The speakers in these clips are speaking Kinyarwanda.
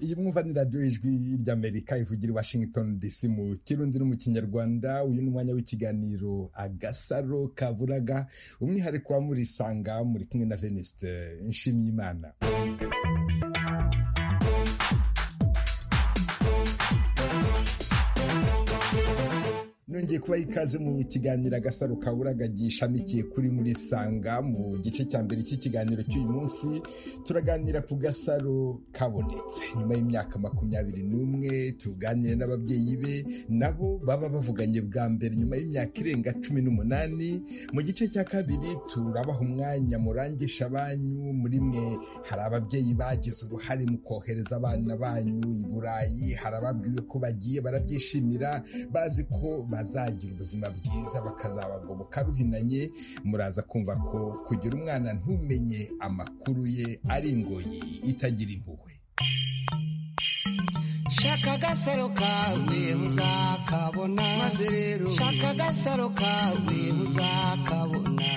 iyi mwumvanira ryo ijwi ry'amerika ivugira i washington dc mu kirundi no mu kinyarwanda uyu ni umwanya w'ikiganiro agasaro kaburaga umwihariko wa murisanga muri kumwe na venuste nshimiyimana nongeye kuba ikaze mu kiganiro agasaro kaburaga gishamikiye kuri muri sanga mu gice cya mbere cy'ikiganiro cy'uyu munsi turaganira ku gasaro kabonetse nyuma y'imyaka makumyabiri n'umwe tuganire n'ababyeyi be nabo baba bavuganye bwa mbere nyuma y'imyaka irenga cumi n'umunani mu gice cya kabiri turabaha umwanya murangisha banyu muri mwe hari ababyeyi bagize uruhare mu kohereza abana banyu i burayi hari ababwiwe ko bagiye barabyishimira bazi ko bazagira ubuzima bwiza bakazabagoboka ruhinanye muraza kumva ko kugira umwana ntumenye amakuru ye ari ingoyi itagira impuhwe shaka agasaro kawe uzakabona maze rero shaka agasaro kawe uzakabona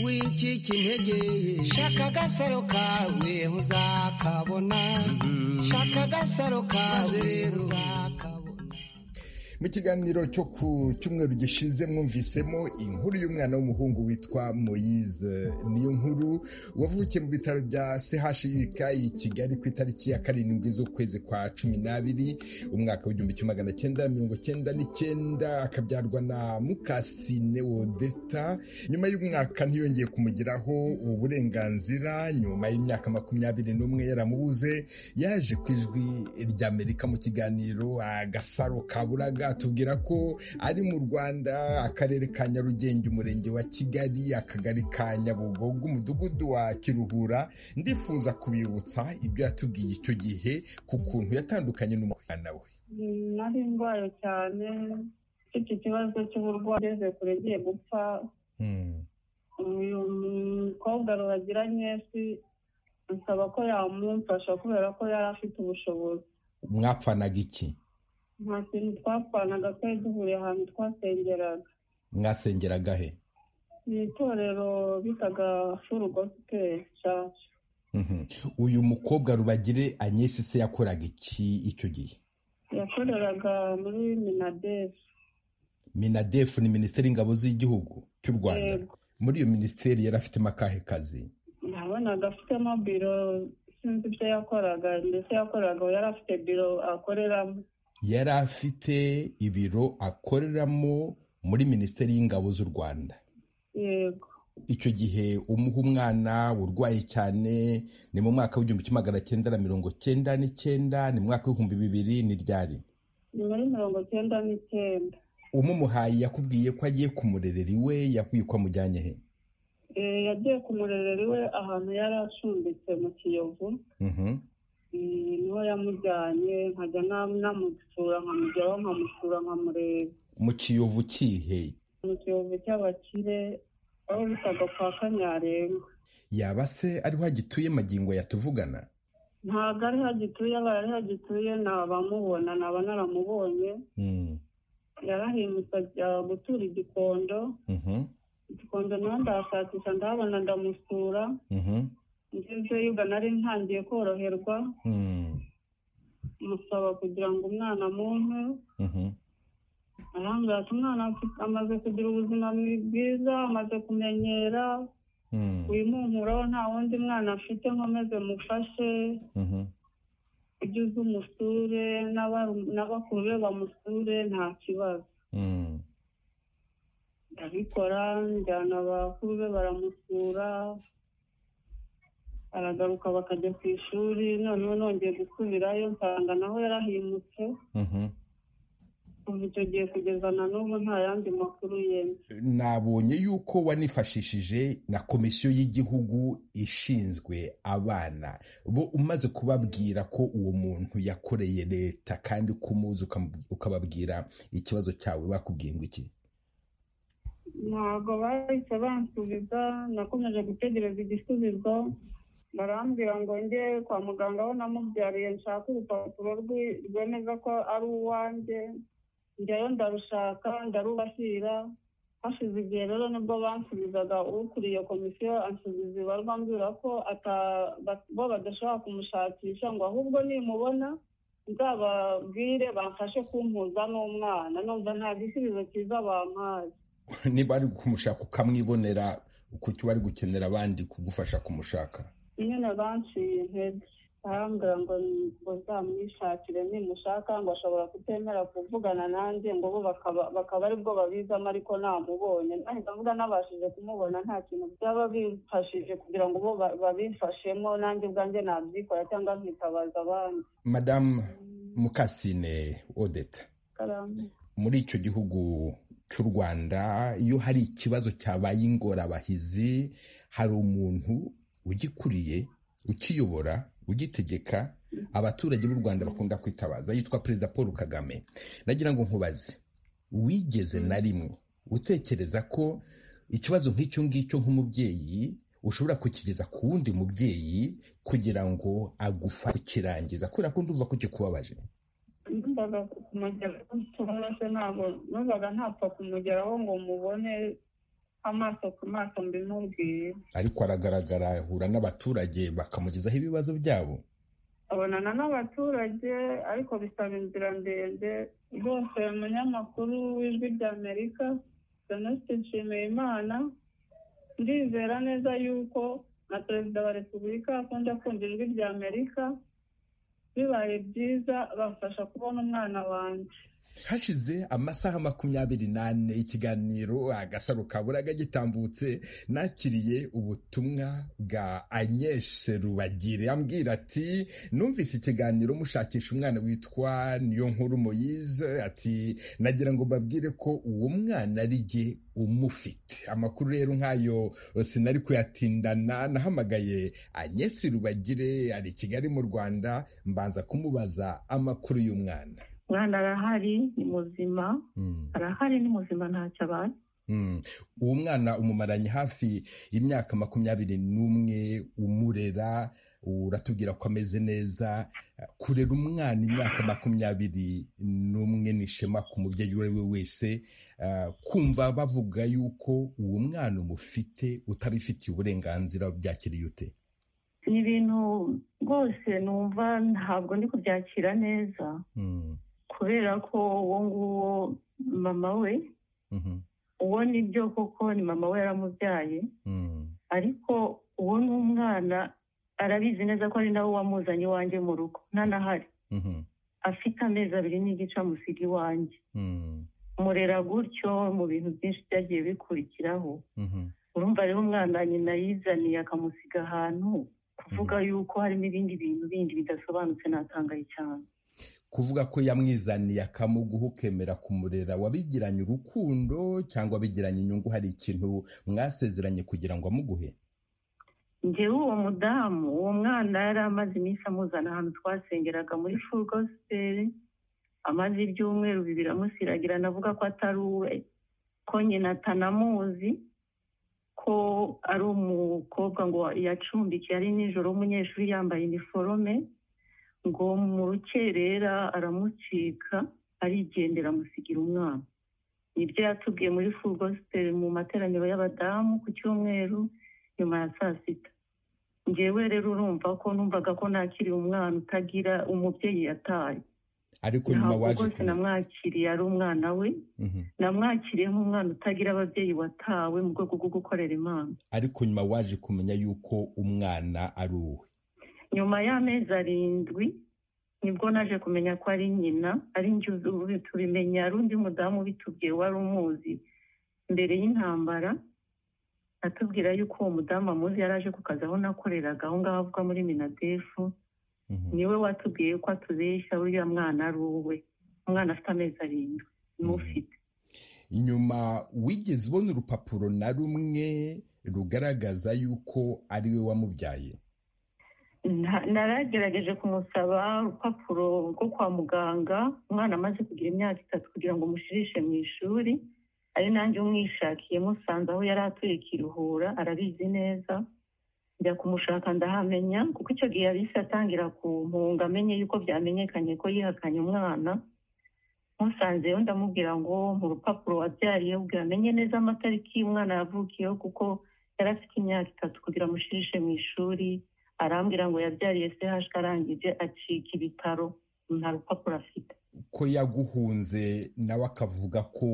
wicika intege shaka agasaro kawe uzakabona shaka agasaro kawe uzakabona mu kiganiro cyo ku cyumweru gishize mwumvisemo inkuru y'umwana w'umuhungu witwa moyize niyo nkuru wavukiye mu bitaro bya chuk i kigali ku itariki ya karindwi z'ukwezi kwa cumi n'abiri umwaka w'igihumbi kimwe magana cyenda mirongo cyenda n'icyenda akabyarwa na mukasine wodeta nyuma y'umwaka ntiyongeye kumugiraho uburenganzira nyuma y'imyaka makumyabiri n'umwe yaramubuze yaje ku ijwi ry'amerika mu kiganiro agasaro kaburaga tubwira ko ari mu rwanda akarere ka nyarugenge umurenge wa kigali akagari ka nyabugogo umudugudu wa kiruhura ndifuza kubibutsa ibyo yatubwiye icyo gihe ku kuntu yatandukanye n'umwana we nari ndwaye cyane mfite ikibazo cy'uburwayi ngeze kure ngiye gupfa uyu mukobwa ruhagiranye nsaba ko yamumfasha kubera ko yari afite ubushobozi mwapfanaga iki nta kintu twapfanaga twari duhuriye ahantu twasengeraga mwasengeraga he ni itorero bitaga furu gosipeli caca Mhm. uyu mukobwa rubagire anyesi se yakoraga iki icyo gihe yakoreraga muri minadesi minadefu ni minisiteri y'ingabo z'igihugu cy'u rwanda Yego. muri iyo minisiteri yari afitemo akahe kazi nabonaga afitemo biro sinzi ibyo yakoraga ndetse yakoraga yari afite biro akoreramo yari afite ibiro akoreramo muri minisiteri y'ingabo z'u rwanda yego icyo gihe umuha umwana urwaye cyane ni mu mwaka w'igihumbi kimwe magana cyenda na mirongo cyenda n'icyenda ni mu mwaka w'ibihumbi bibiri ni ryari ni muri mirongo cyenda n'icyenda umumuhaye yakubwiye ko agiye kumurerera iwe yakubwiye ko amujyanye he Eh, yagiye kumurerera iwe ahantu yari acumbitse mu kiyovu Mhm. Eh, niho yamujyanye nkajya na- namusura nkamujyaho nkamusura nkamureba mu kiyovu kihe mu kiyovu cy'abakire aho bitaga kwa kanyarenga yaba se ariho agituye magingo yatuvugana ntabwo ari ho agituye abaye ari ho agituye nabamubona naba naramubonye Mm. yarahindutse ajya gutura igikondo Mhm. igikondo nawe ndahashakisha ndahabona ndamusura Mhm. ngezeyo ubwo nari ntangiye koroherwa Mm. musaba kugira ngo umwana mumpe Mhm. arambwira ati umwana afite- amaze kugira ubuzima bwiza amaze kumenyera Mm. wimumpuraho nta wundi mwana afite nkomeze mufashe Mhm. ujye uza umusure n'aba- n'abakuru be bamusure nta kibazo Mm. ndabikora njyana abakuru be baramusura aragaruka bakajya ku ishuri noneho nongeye gusubirayo nsanga naho yarahimutse Mhm. kuva icyo gihe kugeza na n'ubu nta yandi makuru yemye nabonye yuko wanifashishije na komisiyo y'igihugu ishinzwe abana bo umaze kubabwira ko uwo muntu yakoreye leta kandi kumuzi ukababwira ikibazo cyawe bakubwiye ngo iki ntabwo bahise bansubiza nakomeje gutegereza igisubizo barambwira ngo njye kwa muganga aho namubyariye nshaka urupapuro rwi- rwemeza ko ari uwanjye njyayo ndarushaka ndarubashyira hashize igihe rero nibwo bansubizaga ukuriye komisiyo ansubiza ibarwa ambwira ko bo badashobora kumushakisha ngo ahubwo nimubona nzababwire bamfashe kumpuza n'umwana numva nta gisubizo cyiza bampaye niba ari kumushaka ukamwibonera kuki bari gukenera abandi kugufasha kumushaka nyine banciye intege arambwira ngo uzamwishakire nimushaka ngo ashobora kutemera kuvugana nanjye ngo bo bakaba aribwo babizamo ariko namubonye nahita mvuga nabashije kumubona nta kintu byaba bimfashije kugira ngo bo babimfashemo nanjye ubwanjye nabyikora cyangwa nkitabaza abandi madamu mukasine odeta muri icyo gihugu cy'u rwanda iyo hari ikibazo cyabaye ingorabahizi hari umuntu ugikuriye ukiyobora ugitegeka abaturage b'u rwanda bakunda kwitabaza yitwa perezida paul kagame nagira ngo nkubaze wigeze na rimwe utekereza ko ikibazo nk'icyo ngicyo nk'umubyeyi ushobora kukigeza ku wundi mubyeyi kugira ngo agufa kukirangiza kubera ko ndumva ko kikubabaje numvaga kumugeraho ntabwo numvaga ntapfa kumugeraho ngo mubone amaso ku maso mbimubwiye ariko aragaragara ahura n'abaturage bakamugezaho ibibazo byabo abonana n'abaturage ariko bisaba inzira ndende rwose umunyamakuru w'ijwi ry'amerika jenoside nshimiye imana ndizera neza yuko na perezida wa repubulika akunda kumva ijwi ry'amerika bibaye byiza bamfasha kubona umwana wanjye hashize amasaha makumyabiri n'ane ikiganiro agasaro kaburaga gitambutse nakiriye ubutumwa bwa anyeshe rubagire ambwira ati numvise ikiganiro mushakisha umwana witwa niyo nkuru moyize ati nagira ngo mbabwire ko uwo mwana ari jye umufite amakuru rero nk'ayo sinari kuyatindana nahamagaye anyeshe rubagire ari kigali mu rwanda mbanza kumubaza amakuru y'umwana umwana arahari ni muzima arahari ni muzima ntacyo abaye uwo mwana umumaranye hafi y'imyaka makumyabiri n'umwe umurera uratubwira ko ameze neza kurera umwana imyaka makumyabiri n'umwe ni ishema ku mubyeyi uwo ari we wese kumva bavuga yuko uwo mwana umufite utabifitiye uburenganzira byakiriye ute ni ibintu rwose numva ntabwo ndi kubyakira neza kubera ko uwo nguwo mama we uwo ni byo koko ni mama we yaramubyaye ariko uwo ni umwana arabizi neza ko ari nawe wamuzanye iwanjye mu rugo ntanahari afite amezi abiri n'igice amusiga iwanjye murera gutyo mu bintu byinshi byagiye bikurikiraho urumva rero umwana nyina yizaniye akamusiga ahantu kuvuga yuko harimo ibindi bintu bindi bidasobanutse natangaye cyane kuvuga ko yamwizaniye akamuguha ukemera kumurera wabigiranye urukundo cyangwa wabigiranye inyungu hari ikintu mwasezeranye kugira ngo amuguhe ngewe uwo mudamu uwo mwana yari amaze iminsi amuzana ahantu twasengeraga muri furugosiperi amaze ibyumweru bibiri amusiragira navuga ko atari uwe ko nyina atanamuzi ko ari umukobwa ngo yacumbikiye ari nijoro w'umunyeshuri yambaye iniforome ngo mu rukerera aramucika arigendera amusigira umwana nibyo yatubwiye muri furugosiperi mu materaniro y'abadamu ku cyumweru nyuma ya saa sita ngewe rero urumva ko numvaga ko nakiri umwana utagira umubyeyi yataye ariko nyuma waje kumenya namwakiriye ari umwana we namwakiriye nk'umwana utagira ababyeyi watawe mu rwego rwo gukorera imana ariko nyuma waje kumenya yuko umwana ari uwe nyuma y'amezi arindwi nibwo naje kumenya ko ari nyina ari njye tubimenya ari undi mudamu ubitubwiye wari umuzi mbere y'intambara atubwira yuko uwo mudamu amuzi yari aje ku kazi aho nakoreraga aho ngaho avuga muri minadefu niwe watubwiye ko atubeshya uriya mwana ari uwe umwana afite amezi arindwi n'ufite nyuma wigeze ubona urupapuro na rumwe rugaragaza yuko ari we wamubyaye naragerageje kumusaba urupapuro rwo kwa muganga umwana amaze kugira imyaka itatu kugira ngo mushirishe mu ishuri ari nanjye umwishakiye musanze aho yari atuye ikiruhura arabizi neza njya kumushaka ndahamenya kuko icyo gihe yari atangira ku mpunga amenye yuko byamenyekanye ko yihakanye umwana musanzeyo ndamubwira ngo mu rupapuro wabyariye amenye neza amatariki umwana yavukiyeho kuko yari afite imyaka itatu kugira amushirishe mu ishuri arambwira ngo yabyariye se hashwe arangije acika ibitaro nta rupapuro afite ko yaguhunze nawe akavuga ko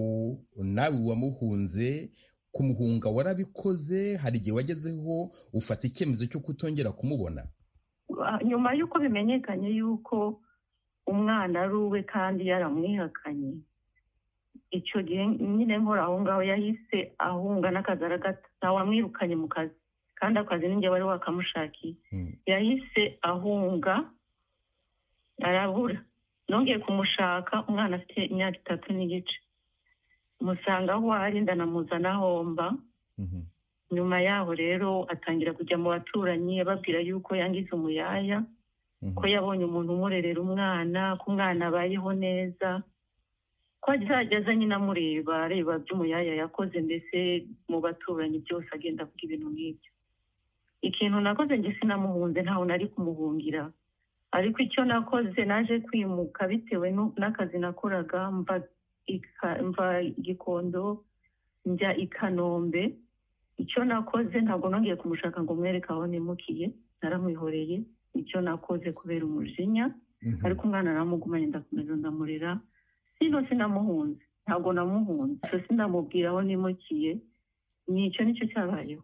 nawe wamuhunze kumuhunga warabikoze hari igihe wagezeho ufata icyemezo cyo kutongera kumubona nyuma y'uko bimenyekanye y'uko umwana ari uwe kandi yaramwihakanye icyo gihe nyine nkora aho ngaho yahise ahunga n'akazara gato ntawamwirukanye mu kazi kandi akazi n'ingihe wari wakamushakiye yahise ahunga arabura nongeye kumushaka umwana afite imyaka itatu n'igice musanga aho ari ndanamuzana homba nyuma yaho rero atangira kujya mu baturanyi ababwira yuko yangiza umuyaya ko yabonye umuntu umurerera umwana ko umwana abayeho neza ko azajya nyine amureba areba by'umuyaya yakoze mbese mu baturanyi byose agenda avuga ibintu nk'ibyo ikintu nakoze njye sinamuhunze ntawe nari kumuhungira ariko icyo nakoze naje kwimuka bitewe n'akazi nakoraga mva gikondo njya i kanombe icyo nakoze ntabwo nongeye kumushaka ngo mwereke aho nimukiye naramwihoreye icyo nakoze kubera umujinya ariko umwana aramugumanye ndakomeza ndamurera sino sinamuhunze ntabwo namuhunze icyo sinamubwira aho nimukiye ni icyo nicyo cyabayeho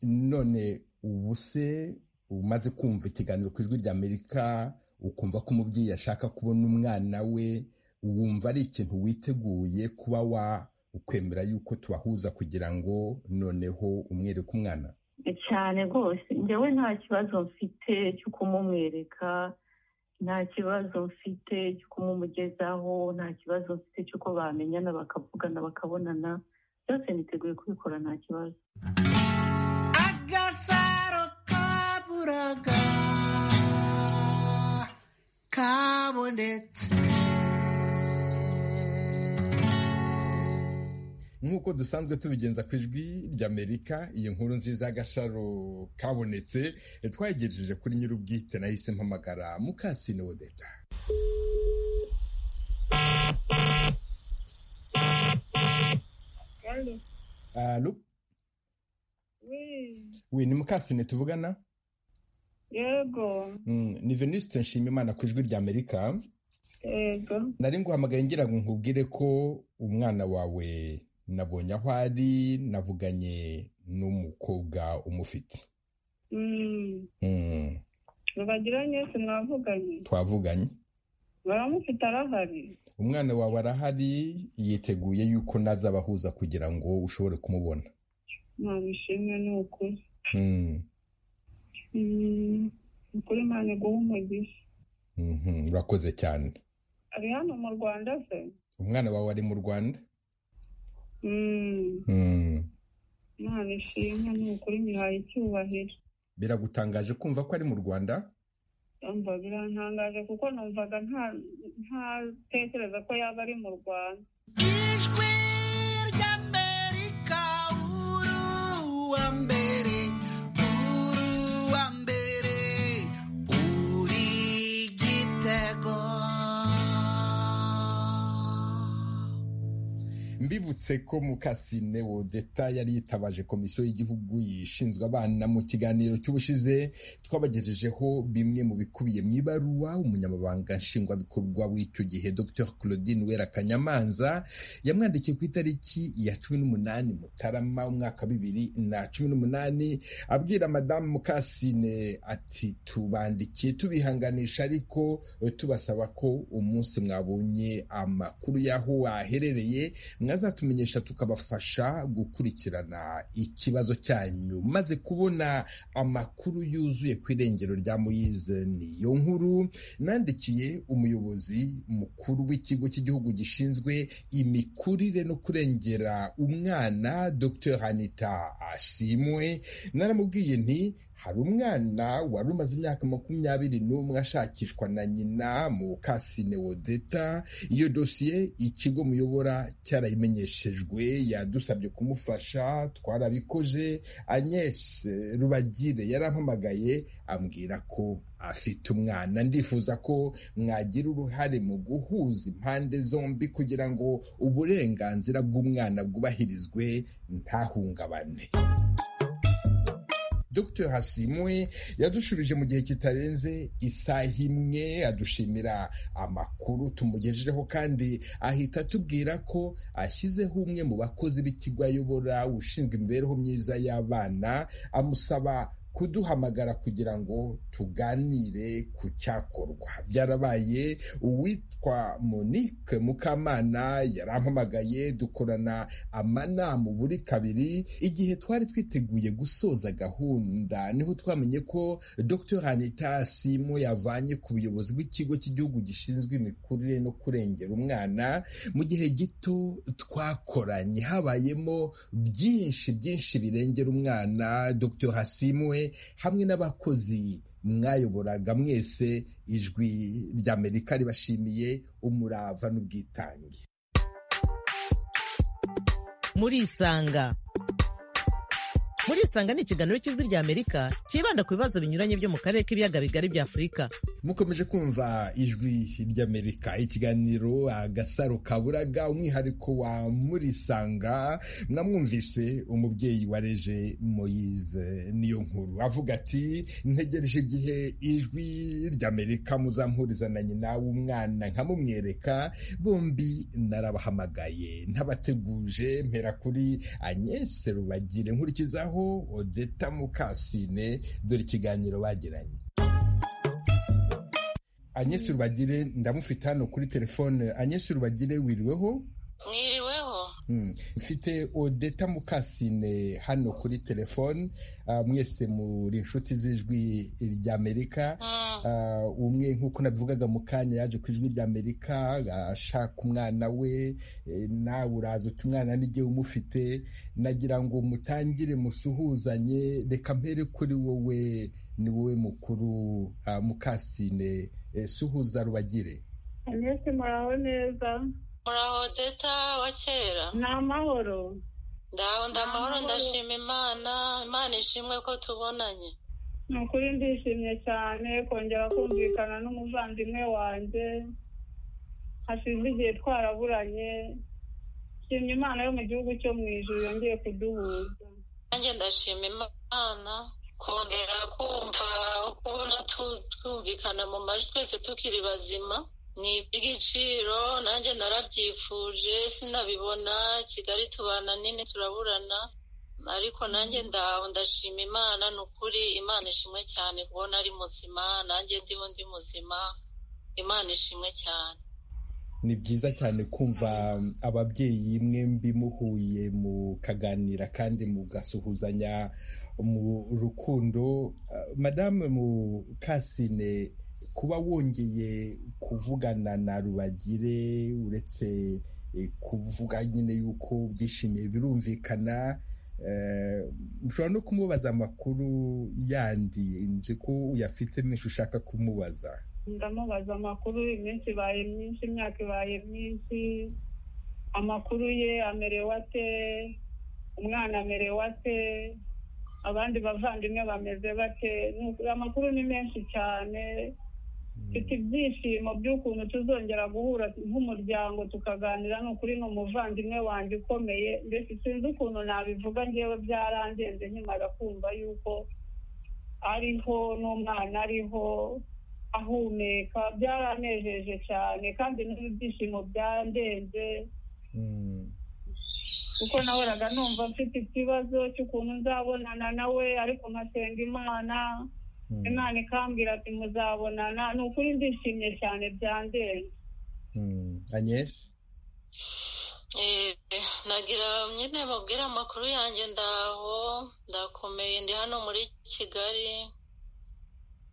none ubu se umaze kumva ikiganiro ku ijwi ry'amerika ukumva ko umubyeyi ashaka kubona umwana we wumva ari ikintu witeguye kuba wakwemera yuko tubahuza kugira ngo noneho umwereke umwana cyane rwose njyewe nta kibazo mfite cyo kumumwereka nta kibazo mfite cyo kumumugezaho nta kibazo mfite cy'uko bamenyana bakavugana bakabonana byose niteguye kubikora nta kibazo agasaro kaburaga kabonetse nk'uko dusanzwe tubigenza ku ijwi ry'amerika iyi nkuru nziza y'agasharo kabonetse twayigejeje kuri nyir'ubwite nahise mpamagara mukasine wodeta alo we ni mukasine tuvugana yego ni venuste nshimimana ku ijwi ry'amerika yego nari nguhamagaye ngira ngo nkubwire ko umwana wawe nabonye aho ari navuganye n'umukobwa umufite Mm. Mm, mubagiranye si mwavuganye twavuganye baramufite arahari umwana wawe arahari yiteguye yuko nazabahuza kugira ngo ushobore kumubona ntabishimwe ni ukuri Mm, Mm, ukuri imana iguha umugisha mhm, urakoze cyane ari hano mu rwanda se umwana wawe ari mu rwanda Mm, Mm, imana ishimwe ni ukuri nyihaye icyubahiro biragutangaje kumva ko ari mu rwanda umva birantangaje kuko numvaga nta- ntatekereza ko yaba ari mu rwanda ijwi ry'amerika uruwa mbere uruwa mbere uri gitego mbibutse ko mukasine wodeta yari yitabaje komisiyo y'igihugu ishinzwe abana mu kiganiro cy'ubushize twabagejejeho bimwe mu bikubiye mu ibaruwa umunyamabanga nshingwabikorwa w'icyo gihe dr claudine wera kanyamanza yamwandikiye ku itariki ya cumi n'umunani mutarama umwaka wa bibiri na cumi n'umunani abwira madamu mukasine ati tubandikiye tubihanganisha ariko tubasaba ko umunsi mwabonye amakuru y'aho waherereye mwazatumenyesha tukabafasha gukurikirana ikibazo cyanyu maze kubona amakuru yuzuye ku irengero rya moyize niyo nkuru nandikiye umuyobozi mukuru w'ikigo cy'igihugu gishinzwe imikurire no kurengera umwana dr hanita ashimwe naramubwiye nti hari umwana wari umaze imyaka makumyabiri n'umwe ashakishwa na nyina mu kasine wodeta iyo dosiye ikigo muyobora cyarayimenyeshejwe yadusabye kumufasha twarabikoze Agnes rubagire yarampamagaye ambwira ko afite umwana ndifuza ko mwagira uruhare mu guhuza impande zombi kugira ngo uburenganzira bw'umwana bwubahirizwe ntahungabane Dr hasimwe yadushubije mu gihe kitarenze isaha imwe adushimira amakuru tumugejejeho kandi ahita atubwira ko ashyizeho umwe mu bakozi b'ikigo ayobora ushinzwe imibereho myiza y'abana amusaba kuduhamagara kugira ngo tuganire ku cyakorwa byarabaye uwitwa monique mukamana yarampamagaye dukorana amanama buri kabiri igihe twari twiteguye gusoza gahunda niho twamenye ko dr hanita simo yavanye ku buyobozi bw'ikigo cy'igihugu gishinzwe imikurire no kurengera umwana mu gihe gito twakoranye habayemo byinshi byinshi birengera umwana dr hasimwe hamwe n'abakozi mwayoboraga mwese ijwi ry'amerika ribashimiye umurava n'ubwitange muri isanga muri isanga ni ikiganiro cy'ijwi ry'amerika cyibanda ku bibazo binyuranye byo mu karere k'ibiyaga bigari bya afurika mukomeje kumva ijwi ry'amerika ikiganiro agasaro kaburaga umwihariko wa murisanga mwamwumvise umubyeyi wareje moyize niyo nkuru avuga ati ntegereje igihe ijwi ry'amerika muzampuriza na nyina w'umwana nkamumwereka bombi narabahamagaye ntabateguje mpera kuri anyese rubagire nkurikizaho odeta mukasine dore ikiganiro bagiranye anyesi rubagire ndamufite hano kuri telefone anyesi rubagire wiriweho mwiriweho mfite odeta mukasine hano kuri telefone mwese muri inshuti z'ijwi ry'amerika umwe nk'uko nabivugaga mu kanya yaje ku ijwi ry'amerika ashaka umwana we nawe uraza uti umwana n'igihe umufite nagira ngo mutangire musuhuzanye reka mpere kuri wowe ni wowe mukuru mukasine suhuza rubagire anesi muraho neza muraho deta wa kera ni amahoro ndaho ndamahoro ndashima imana imana ishimwe ko tubonanye ni ukuri ndishimye cyane kongera kumvikana n'umuvandimwe wanjye hashize igihe twaraburanye shimye imana yo mu gihugu cyo mu ijoro yongeye kuduhuza nanjye ndashima imana kongera kumva kubona twumvikana mu majwi twese tukiri bazima ni iby'igiciro nanjye narabyifuje sinabibona kigali tubana nini turaburana ariko nanjye ndaho ndashima imana ni ukuri imana ishimwe cyane kubona ari muzima nanjye ndiho ndi muzima imana ishimwe cyane ni byiza cyane kumva ababyeyi mwembi muhuye mukaganira kandi mugasuhuzanya mu rukundo madame mukasine kuba wongeye kuvugana na rubagire uretse kuvuga nyine yuko byishimiye birumvikana ushobora no kumubaza amakuru yandi nzi ko uyafite menshi ushaka kumubaza ndamubaza amakuru iminsi ibaye myinshi imyaka ibaye myinshi amakuru ye amerewe ate umwana amerewe ate abandi bavandimwe bameze bake amakuru ni menshi cyane mfite ibyishimo by'ukuntu tuzongera guhura nk'umuryango tukaganira ni ukuri ni umuvandimwe wanjye ukomeye mbese sinzi ukuntu nabivuga ngewe byarangenze nkimara kumva yuko ariho n'umwana ariho ahumeka byaranejeje cyane kandi n'ibyishimo byandenze kuko nahoraga numva mfite ikibazo cy'ukuntu nzabonana nawe ariko nkasenga imana imana ikambwira ati muzabonana ni ukuri ndishimye cyane byandenze anyesi nagira nyine babwira amakuru yanjye ndaho ndakomeye ndi hano muri kigali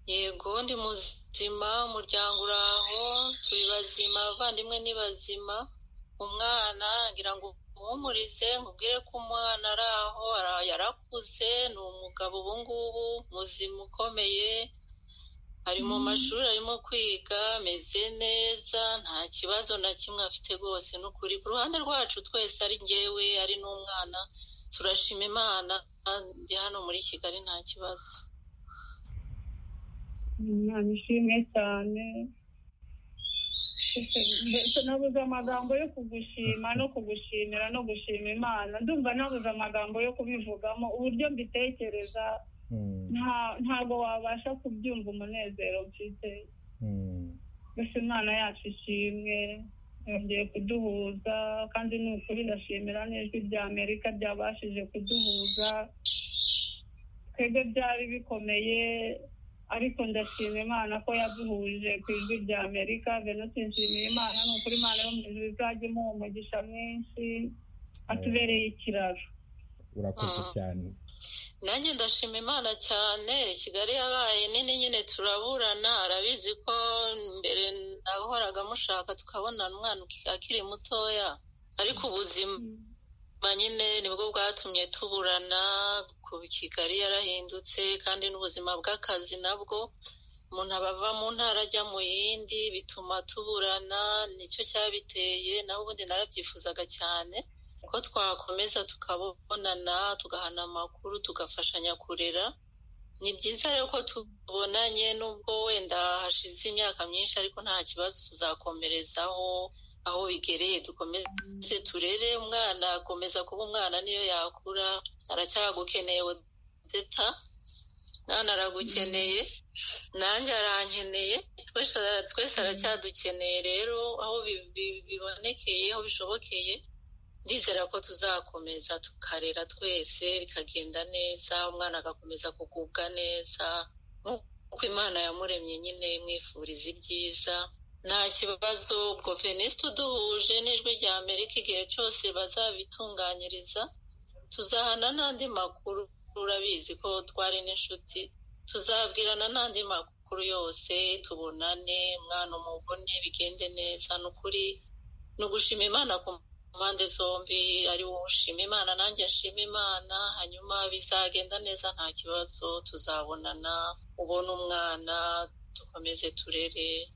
yego ndi muzima umuryango uraho turi bazima abavandimwe ni bazima umwana ngira ngo umuhumurize nkubwire ko umwana ari aho yarakuze ni umugabo ubu ngubu muzima ukomeye ari mu mashuri arimo kwiga ameze neza nta kibazo na kimwe afite rwose ni ukuri ku ruhande rwacu twese ari ngewe ari n'umwana turashima imana ndi hano muri kigali nta kibazo umwana ishimwe cyane mbese nabuze amagambo yo kugushima no kugushimira no gushima imana ndumva nabuze amagambo yo kubivugamo uburyo mbitekereza ntabwo wabasha kubyumva umunezero mfite gusa imana yacu ishimwe yongeye kuduhuza kandi ni ukuri ndashimira n'ijwi rya amerika ryabashije kuduhuza twebwe byari bikomeye ariko ndashima imana ko yaduhuje ku ijwi rya amerika venus nshimiye imana ni ukuri imana yo mu ijwi izajya imuha umugisha mwinshi atubereye ikiraro urakoze cyane nanjye ndashima imana cyane kigali yabaye nini nyine turaburana arabizi ko mbere nahoraga mushaka tukabona umwana akiri mutoya ariko ubuzima nyine nibwo bwatumye tuburana ku kigali yarahindutse kandi n'ubuzima bw'akazi nabwo umuntu aba ava mu ntara ajya mu yindi bituma tuburana nicyo cyabiteye naho ubundi narabyifuzaga cyane ko twakomeza tukabonana tugahana amakuru tugafashanya kurera ni byiza rero ko tubonanye n'ubwo wenda hashize imyaka myinshi ariko nta kibazo tuzakomerezaho aho bigereye dukomeze turere umwana akomeza kuba umwana niyo yakura aracyagukeneye deta mwana aragukeneye nanjye arankeneye twese aracyadukeneye rero aho bibonekeye aho bishobokeye ndizera ko tuzakomeza tukarera twese bikagenda neza umwana agakomeza kugubwa neza nk'uko imana yamuremye nyine imwifuriza ibyiza nta kibazo ubwo veniste uduhuje n'ijwi rya amerika igihe cyose bazabitunganyiriza tuzahana n'andi makuru urabizi ko twari n'inshuti tuzabwirana n'andi makuru yose tubonane umwana umubone bigende neza ni ukuri ni ugushima imana ku mpande zombi ari wowe ushima imana nanjye nshima imana hanyuma bizagenda neza nta kibazo tuzabonana ubona umwana dukomeze turere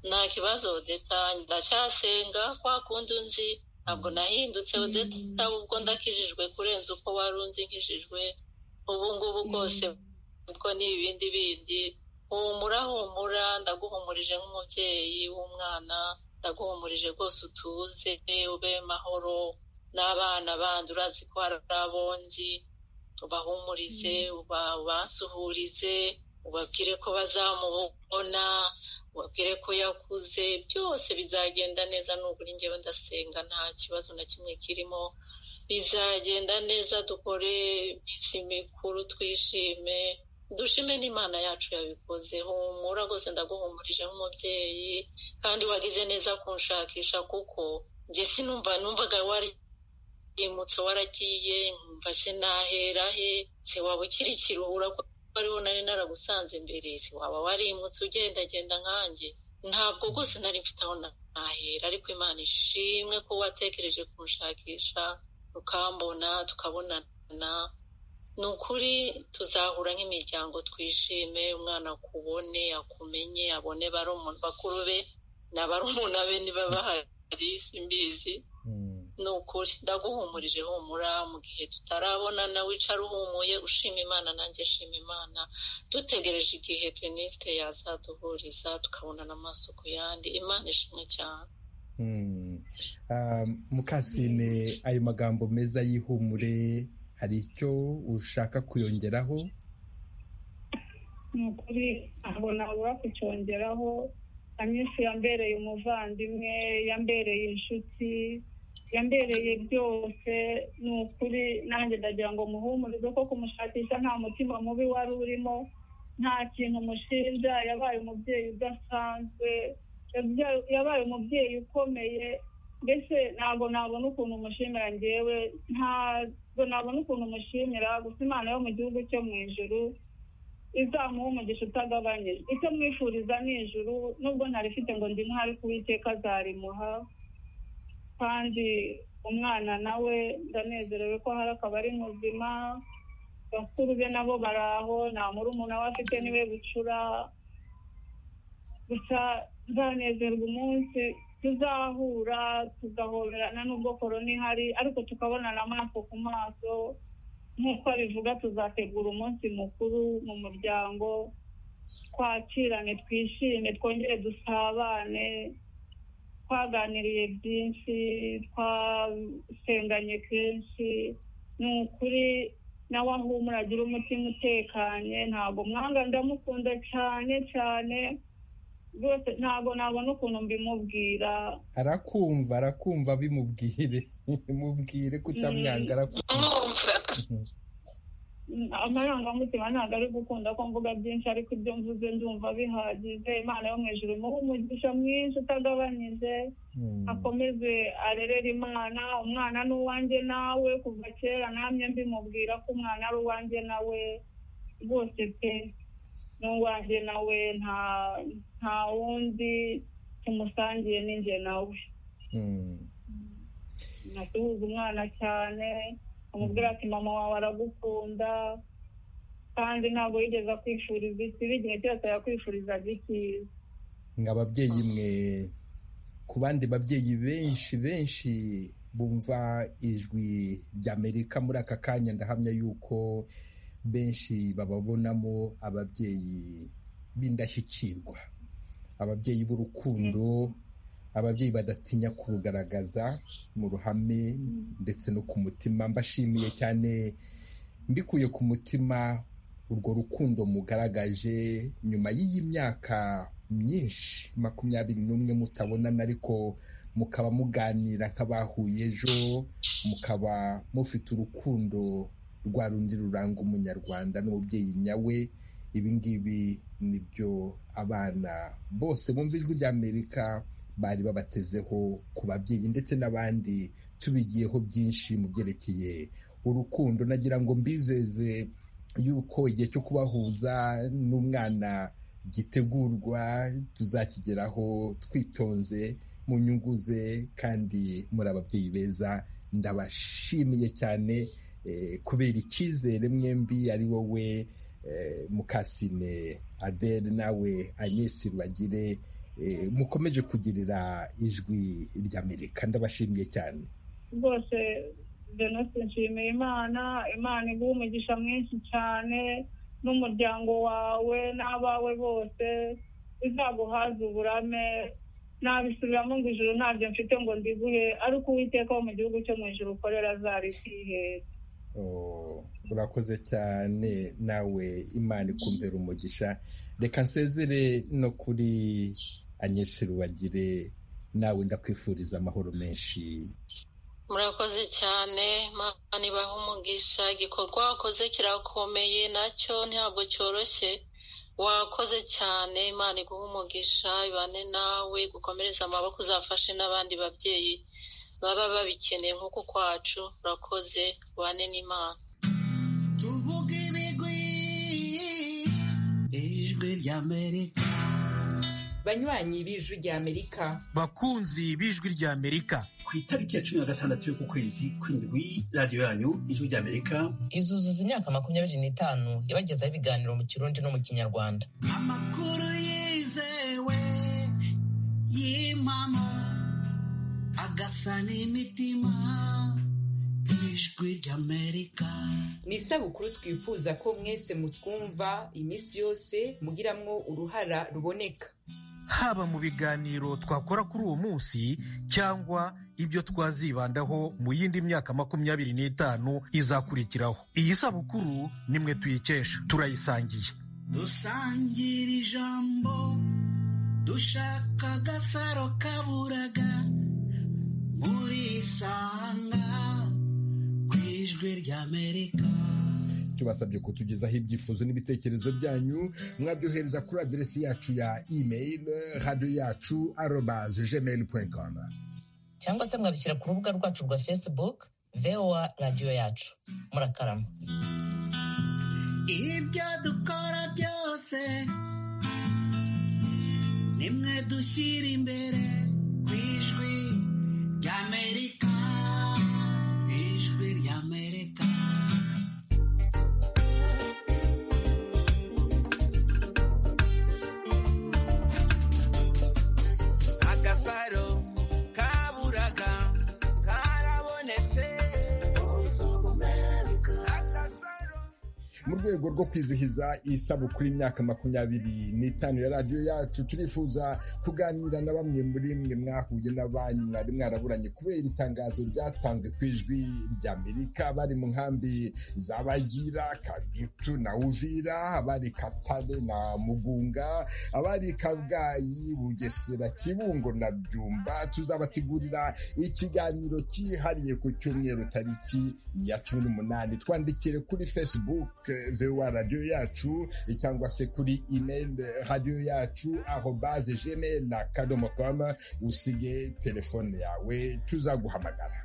nta kibazo odeta ndacyasenga kwa kundi unzi ntabwo nahindutse odeta ubwo ndakijijwe kurenza uko wari unzi nkijijwe ubu ngubu bwose ubwo ni ibindi bindi humura humura ndaguhumurije nk'umubyeyi w'umwana ndaguhumurije rwose utuze ube mahoro n'abana bandi urazi ko hari abonzi ubahumurize ubasuhurize ubabwire ko bazamubona ubabwire ko yakuze byose bizagenda neza nugura ingewe ndasenga nta kibazo na kimwe kirimo bizagenda neza dukore iminsi mikuru twishime dushime n'imana yacu yabikoze humura rwose ndaguhumurije nk'umubyeyi kandi wagize neza kunshakisha kuko njye sinumva numvaga wariyimutse waragiye nkumva se nahera he se waba ukirikira ubura ko ariho nari naragusanze mbere se waba warimutse ugendagenda nkanjye ntabwo rwose nari mfite aho nahera ariko imana ishimwe ko watekereje kunshakisha ukambona tukabonana ni ukuri tuzahura nk'imiryango twishime umwana akubone akumenye abone bakuru be na barumuna be niba bahari simbizi ni ukuri ndaguhumurije humura mu gihe tutarabonana wicara uhumuye ushima imana nanjye shima imana dutegereje igihe penisite yazaduhuriza tukabonana amaso ku yandi imana ishimwe cyane mukasine ayo magambo meza y'ihumure hari icyo ushaka kuyongeraho ni ukuri ntabwo nabura kucyongeraho amisi yambereye umuvandimwe yambereye inshuti yambereye byose ni ukuri nanjye ndagira ngo muhumurize ko kumushakisha nta mutima mubi wari urimo nta kintu mushinja yabaye umubyeyi udasanzwe yabaye umubyeyi ukomeye mbese ntabwo nabona ukuntu umushimira ngewe ntabwo nabona ukuntu umushimira gusa imana yo mu gihugu cyo mu ijuru izamuha umugisha utagabanyije icyo mwifuriza ni ijuru nubwo ntarifite ngo ndi nk'ari kuwiteka azarimuha kandi umwana nawe ndanezerewe ko hari akaba ari muzima bakuru be nabo baraho nta murumuna we afite niwe bucura gusa nzanezerwa umunsi tuzahura tugahoberana n'ubwo korona ihari ariko tukabonana amaso ku maso nk'uko abivuga tuzategura umunsi mukuru mu muryango twakirane twishime twongere dusabane twaganiriye byinshi twasenganye kenshi ni ukuri nawe ahumura agira umutima utekanye ntabwo mwanga ndamukunda cyane cyane rwose ntabwo nabona ukuntu mbimubwira arakumva arakumva bimubwire mubwire kutamwanga arakumva mwumva amarangamutima ntabwo ari gukunda ko mvuga byinshi ariko ibyo mvuze ndumva bihagije imana yo mu ijuru imuhe umugisha mwinshi utagabanyije Hmm. akomeze arerere imana umwana ni uwanjye nawe kuva kera namye mbimubwira ko umwana ari uwanjye nawe rwose pe ni uwanjye nawe nta nta wundi tumusangiye ni njye nawe Hmm. nasuhuza umwana cyane amubwira ati mama wawe aragukunda kandi ntabwo yigeze akwifuriza ikibi igihe cyose yakwifurizaga icyiza mwa babyeyi mwe ku bandi babyeyi benshi benshi bumva ijwi ry'amerika muri aka kanya ndahamya yuko benshi bababonamo ababyeyi b'indashyikirwa ababyeyi b'urukundo ababyeyi badatinya kurugaragaza mu ruhame ndetse no ku mutima mbashimiye cyane mbikuye ku mutima urwo rukundo mugaragaje nyuma y'iyi myaka myinshi makumyabiri n'umwe mutabonana ariko mukaba muganira nk'abahuye ejo mukaba mufite urukundo rwa rundi ruranga umunyarwanda n'umubyeyi nyawe ibi ngibi ni byo abana bose bumva ijwi ry'amerika bari babatezeho ku babyeyi ndetse n'abandi tubigiyeho byinshi mu byerekeye urukundo nagira ngo mbizeze yuko igihe cyo kubahuza n'umwana gitegurwa tuzakigeraho twitonze mu nyungu ze kandi muri ababyeyi beza ndabashimiye cyane eh, kubera icyizere mwembi ari wowe eh, mukasine adele nawe agnesi rubagire eh, mukomeje kugirira ijwi ry'amerika ndabashimiye cyane rwose denise nshimiye imana imana iguha umugisha mwinshi cyane n'umuryango wawe n'abawe bose izaguhaze uburame nabisubiramo ngo ijuru ntabyo mfite ngo ndiguhe ariko uwiteka wo mu gihugu cyo mu ijuru ukorera zarikihera Oh, urakoze cyane nawe imana ikumbera umugisha reka nsezere no kuri anyesi rubagire nawe ndakwifuriza amahoro menshi murakoze cyane mana ibaha umugisha igikorwa wakoze kirakomeye nacyo ntabwo cyoroshye wakoze cyane imana iguha umugisha ibane nawe gukomereza amaboko uzafashe n'abandi babyeyi baba babikeneye nk'uko kwacu urakoze ubane n'imana tuvuge ibigwi ijwi ry'amerika banywanyi b'ijwi ry'amerika bakunzi b'ijwi ry'amerika ku itariki ya cumi na gatandatu y'ukwezi kw'indwi radiyo yanyu ijwi ry'amerika izuzuza imyaka makumyabiri n'itanu yabagezaho ibiganiro mu kirundi no mu kinyarwanda amakuru yizewe y'impamo agasa n'imitima ijwi ry'amerika ni isabukuru twifuza ko mwese mutwumva iminsi yose mugiramwo uruhara ruboneka haba mu biganiro twakora kuri uwo munsi cyangwa ibyo twazibandaho mu yindi myaka makumyabiri n'itanu izakurikiraho iyi sabukuru nimwe tuyikesha turayisangiye dusangira ijambo dushaka agasaro kaburaga murisanga ku ijwi ry'amerika tubasabye kutugezaho ibyifuzo n'ibitekerezo byanyu mwabyohereza kuri aderesi yacu ya email radiyo yacu arobaze gmail com cyangwa se mwabishyira ku rubuga rwacu rwa facebook voa radiyo yacu murakarama ibyo dukora byose nimwe dushyira imbere ku ijwi ry'amerika ijwi ry'amerika mu rwego rwo kwizihiza isabukuru y'imyaka makumyabiri n'itanu ya radiyo yacu turifuza kuganira na bamwe muri mwe mwahuye na banyu mwari mwaraburanye kubera itangazo ryatanzwe ku ijwi rya amerika bari mu nkambi za bagira kadutu na uvira abari katare na mugunga abari kabgayi bugesera kibungo na byumba tuzabategurira ikiganiro cyihariye ku cyumweru tariki ya cumi n'umunani twandikire kuri facebook vewa radiyo yacu cyangwa se kuri email radiyo yacu aho baze jene na kadomo komu usige telefone yawe tuzaguhamagara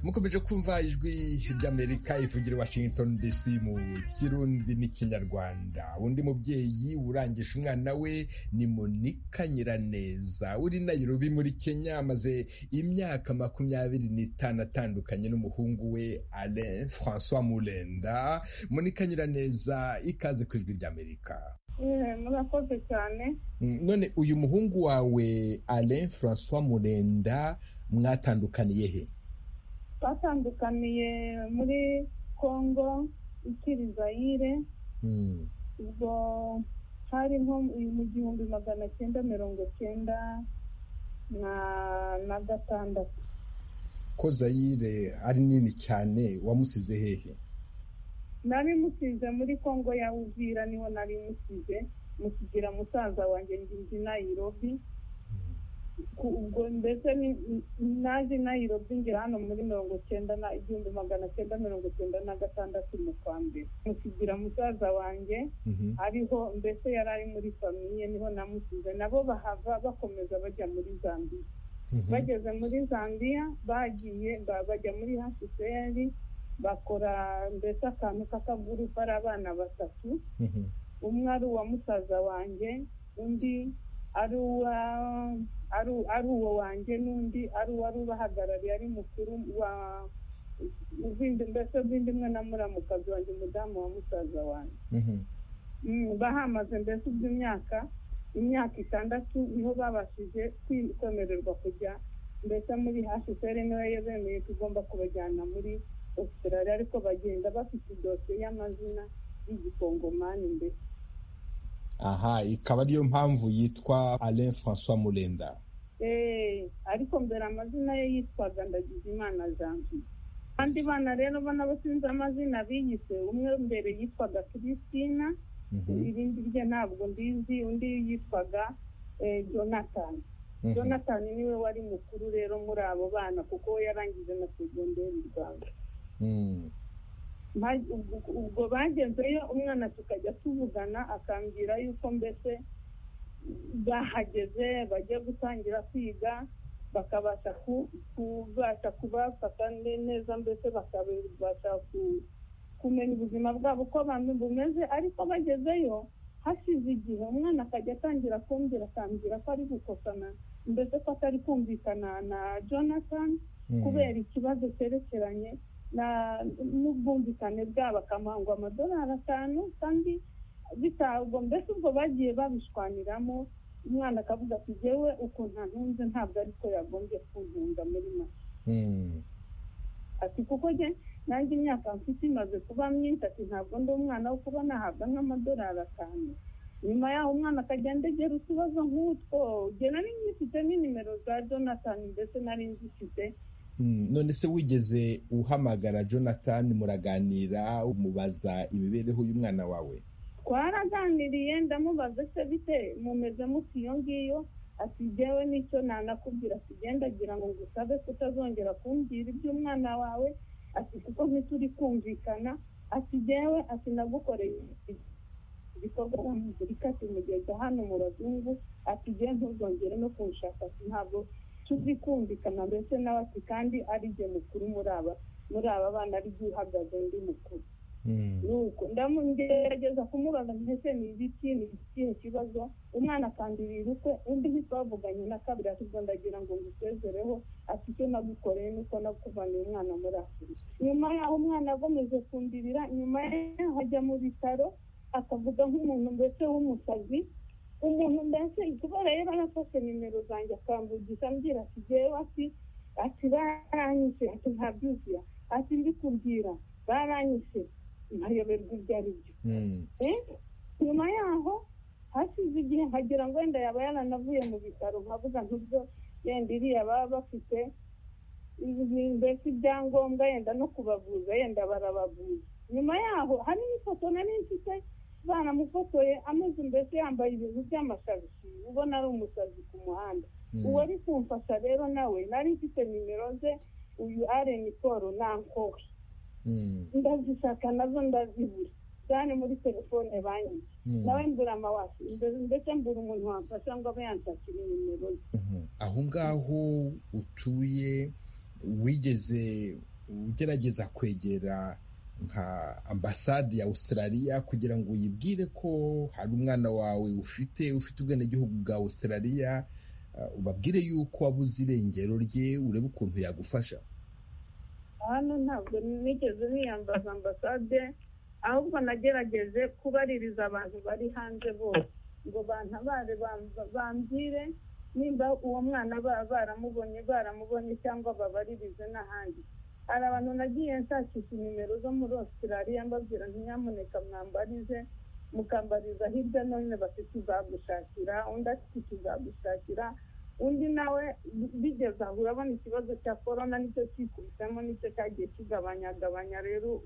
mukomeje kumva ijwi ry'amerika ivugira washington dc mu kirundi n'ikinyarwanda undi mubyeyi urangisha umwana we ni monika nyiraneza uri nayirobi muri kenya amaze imyaka makumyabiri n'itanu atandukanye n'umuhungu we alain francois murenda monika nyiraneza ikaze ku ijwi ry'amerika murakoze cyane none uyu muhungu wawe alain francois murenda mwatandukaniye he batandukaniye muri congo ikiri zayire ubwo hari nko mu gihumbi magana cyenda mirongo cyenda na gatandatu ko zayire ari nini cyane wamusize hehe nari musize muri congo ya uvira niho nari musize musigira musaza wanjye nginzi nayirobi ubwo ndetse naje nayirobi ngira hano muri mirongo cyenda na igihumbi magana cyenda mirongo cyenda na gatandatu mu kwa mbere mukigira musaza wanjye ariho mbese yari ari muri famiye niho namusize nabo bahava bakomeza bajya muri zambiya bageze muri zambiya bagiye bajya muri hashiseri bakora mbese akantu k'akagurupe ari abana batatu umwe ari uwa musaza wanjye undi ari uwo wanjye n'undi ari uwari ubahagarariye ari mukuru wa mbese ubw'indi mwe na muramukazi wanjye umudamu wa musaza wanjye bahamaze mbese iby'imyaka imyaka itandatu niho babashije kwemererwa kujya mbese muri hashiseri niwe yabemeye tugomba kubajyana muri Australia ariko bagenda bafite idosiye y'amazina y'igikongomani mbese aha ikaba ariyo mpamvu yitwa alain francois murenda ariko mbere amazina ye yitwaga ndagizimana janvier abandi bana rero ubona sinzi amazina biyise umwe mbere yitwaga christina irindi rye ntabwo mbizi undi yitwaga jonathan jonathan niwe wari mukuru rero muri abo bana kuko we yarangije na segonderi mu rwanda ubwo bagezeyo umwana tukajya tuvugana akambwira yuko mbese bahageze bagiye gutangira kwiga bakabasha kubasha kubafata neza mbese bakabasha kumenya ubuzima bwabo uko bumeze ariko bagezeyo hashize igihe umwana akajya atangira kumbwira akambwira ko ari gukosana mbese ko atari kumvikana na jonathan kubera ikibazo cyerekeranye n'ubwumvikane bwabo akamangwa amadolari atanu kandi bitabwo mbese ubwo bagiye babishwaniramo umwana akavuga ati ngewe ukuntu ntunze ntabwo ariko yagombye kuntunga muri make ati kuko nanjye imyaka mfite imaze kuba myinshi ati ntabwo ndi umwana wo kuba nahabwa nk'amadolari atanu nyuma yaho umwana akagenda agera utubazo nk'utwo ugena n'imyifite n'inimero za jonathan ndetse nari nzifite none se wigeze uhamagara jonathan muraganira umubaza imibereho y'umwana wawe twaraganiriye ndamubaza se bite mumeze muti iyo ngiyo asigewe n'icyo nanakubwira asigendagira ngo ngusabe kutazongera kumbwira iby'umwana wawe ati kuko ntituri kumvikana asigewe asinagukoreye ibikorwa by'amugurika ati mugeze hano mu bazungu asigewe ntuzongere no kunshaka ntabwo tuzi kumvikana mbese nawe ati kandi ari jye mukuru muri aba muri aba bana ari jye uhagaze undi mukuru nuko ndamugerageza kumubaza mbese ni ibiki ni ikihe kibazo umwana akanda ibintu kwe undi ntitwavuganye na kabiri ahubwo ndagira ngo ngusezereho ati icyo nagukoreye nuko nakuvaniye umwana muri afurika nyuma yaho umwana agomeje kumbirira nyuma yaho ajya mu bitaro akavuga nk'umuntu mbese w'umusazi umuntu mbese kubera rero yarafashe nimero zanjye akambugisha ambwira ati ngewe ati ati baranyishe ati ntabyuzuye ati ndi kubwira baranyishe ntayoberwa ibyo ari byo nyuma yaho hashize igihe nkagira ngo wenda yaba yaranavuye mu bitaro nkavuga nk'ibyo yenda iriya baba bafite mbese ibyangombwa yenda no kubavuza yenda barabavuza nyuma yaho hari n'ifoto nari mfite baramufotoye ameze mbese yambaye ibintu by'amashabishi ubona ari umusazi ku muhanda uwari kumfasha rero nawe nari mfite nimero ze uyu areni paul nankowe ndazishaka nazo ndazibura cyane muri telefone banki nawe mbura amawashi ndetse mbura umuntu wamfasha ngo abe yanshakira nimero ze aho ngaho utuye wigeze ugerageza kwegera nka ambasade ya australia kugira ngo uyibwire ko hari umwana wawe ufite ufite ubwenegihugu bwa australia ubabwire yuko wabuze irengero rye urebe ukuntu yagufasha hano ntabwo nigeze niyambaza ambasade ahubwo nagerageje kubaririza abantu bari hanze bose ngo bantabare bambwire nimba uwo mwana baba baramubonye baramubonye cyangwa babaririze n'ahandi hari abantu nagiye nshakisha nimero zo muri australia mbabwira ntiyamuneka mwambarize mukambariza hirya none bati tuzagushakira undi ati tuzagushakira undi nawe bigeze aho urabona ikibazo cya korona nicyo kikubisemo nicyo cyagiye kigabanyagabanya rero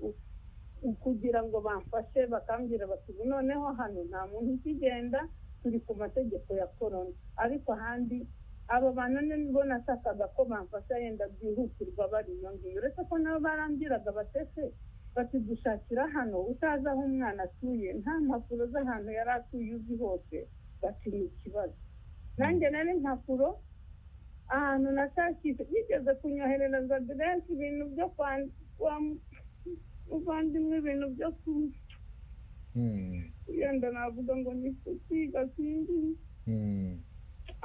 kugira ngo bamfashe bakambwira bati noneho hano nta muntu ukigenda turi ku mategeko ya korona ariko ahandi abo bantu nibo nashakaga ko bamfasha yenda byihutirwa bari iyo ngiyo uretse ko nabo barambwiraga batese bati dushakira hano utazi aho umwana atuye nta mpapuro z'ahantu yari atuye uzi hose bati ni ikibazo nanjye nari impapuro ahantu nashakisha bigeze kunyoherereza aderesi ibintu byo kuvandimwe ibintu byo yenda navuga ngo ni kutiga sinzi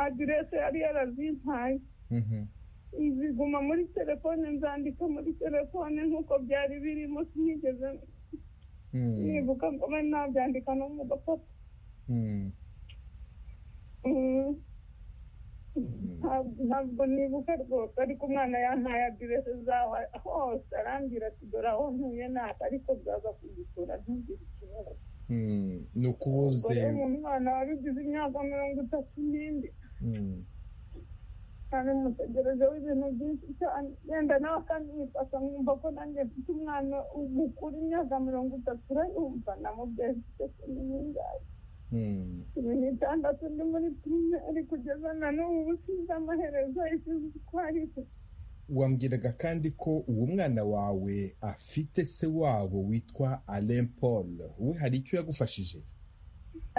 aderesi yari yarazimpaye ziguma muri telefone nzandika muri telefone nk'uko byari birimo sinigeze nibuka ngo mbe nabyandika no mu gapapa ntabwo nibuka rwose ariko umwana yampaye aderesi zaho hose arambwira ati dore aho ntuye ntabwo ariko bwaza kugisura ntugire ikibazo ni uko ubuze umwana wabigize imyaka mirongo itatu n'indi kandi mutegereje w'ibintu byinshi cyane yenda nawe kandi wifasha nkumva ko nanjye mfite umwana mukuru imyaka mirongo itatu urayumva namubyeyi mfite n'ingahe cumi n'itandatu ndi muri primeri kugeza na n'ubu busize amaherezo isize uko ari wambwiraga kandi ko uwo mwana wawe afite se wabo witwa alain paul we hari icyo yagufashije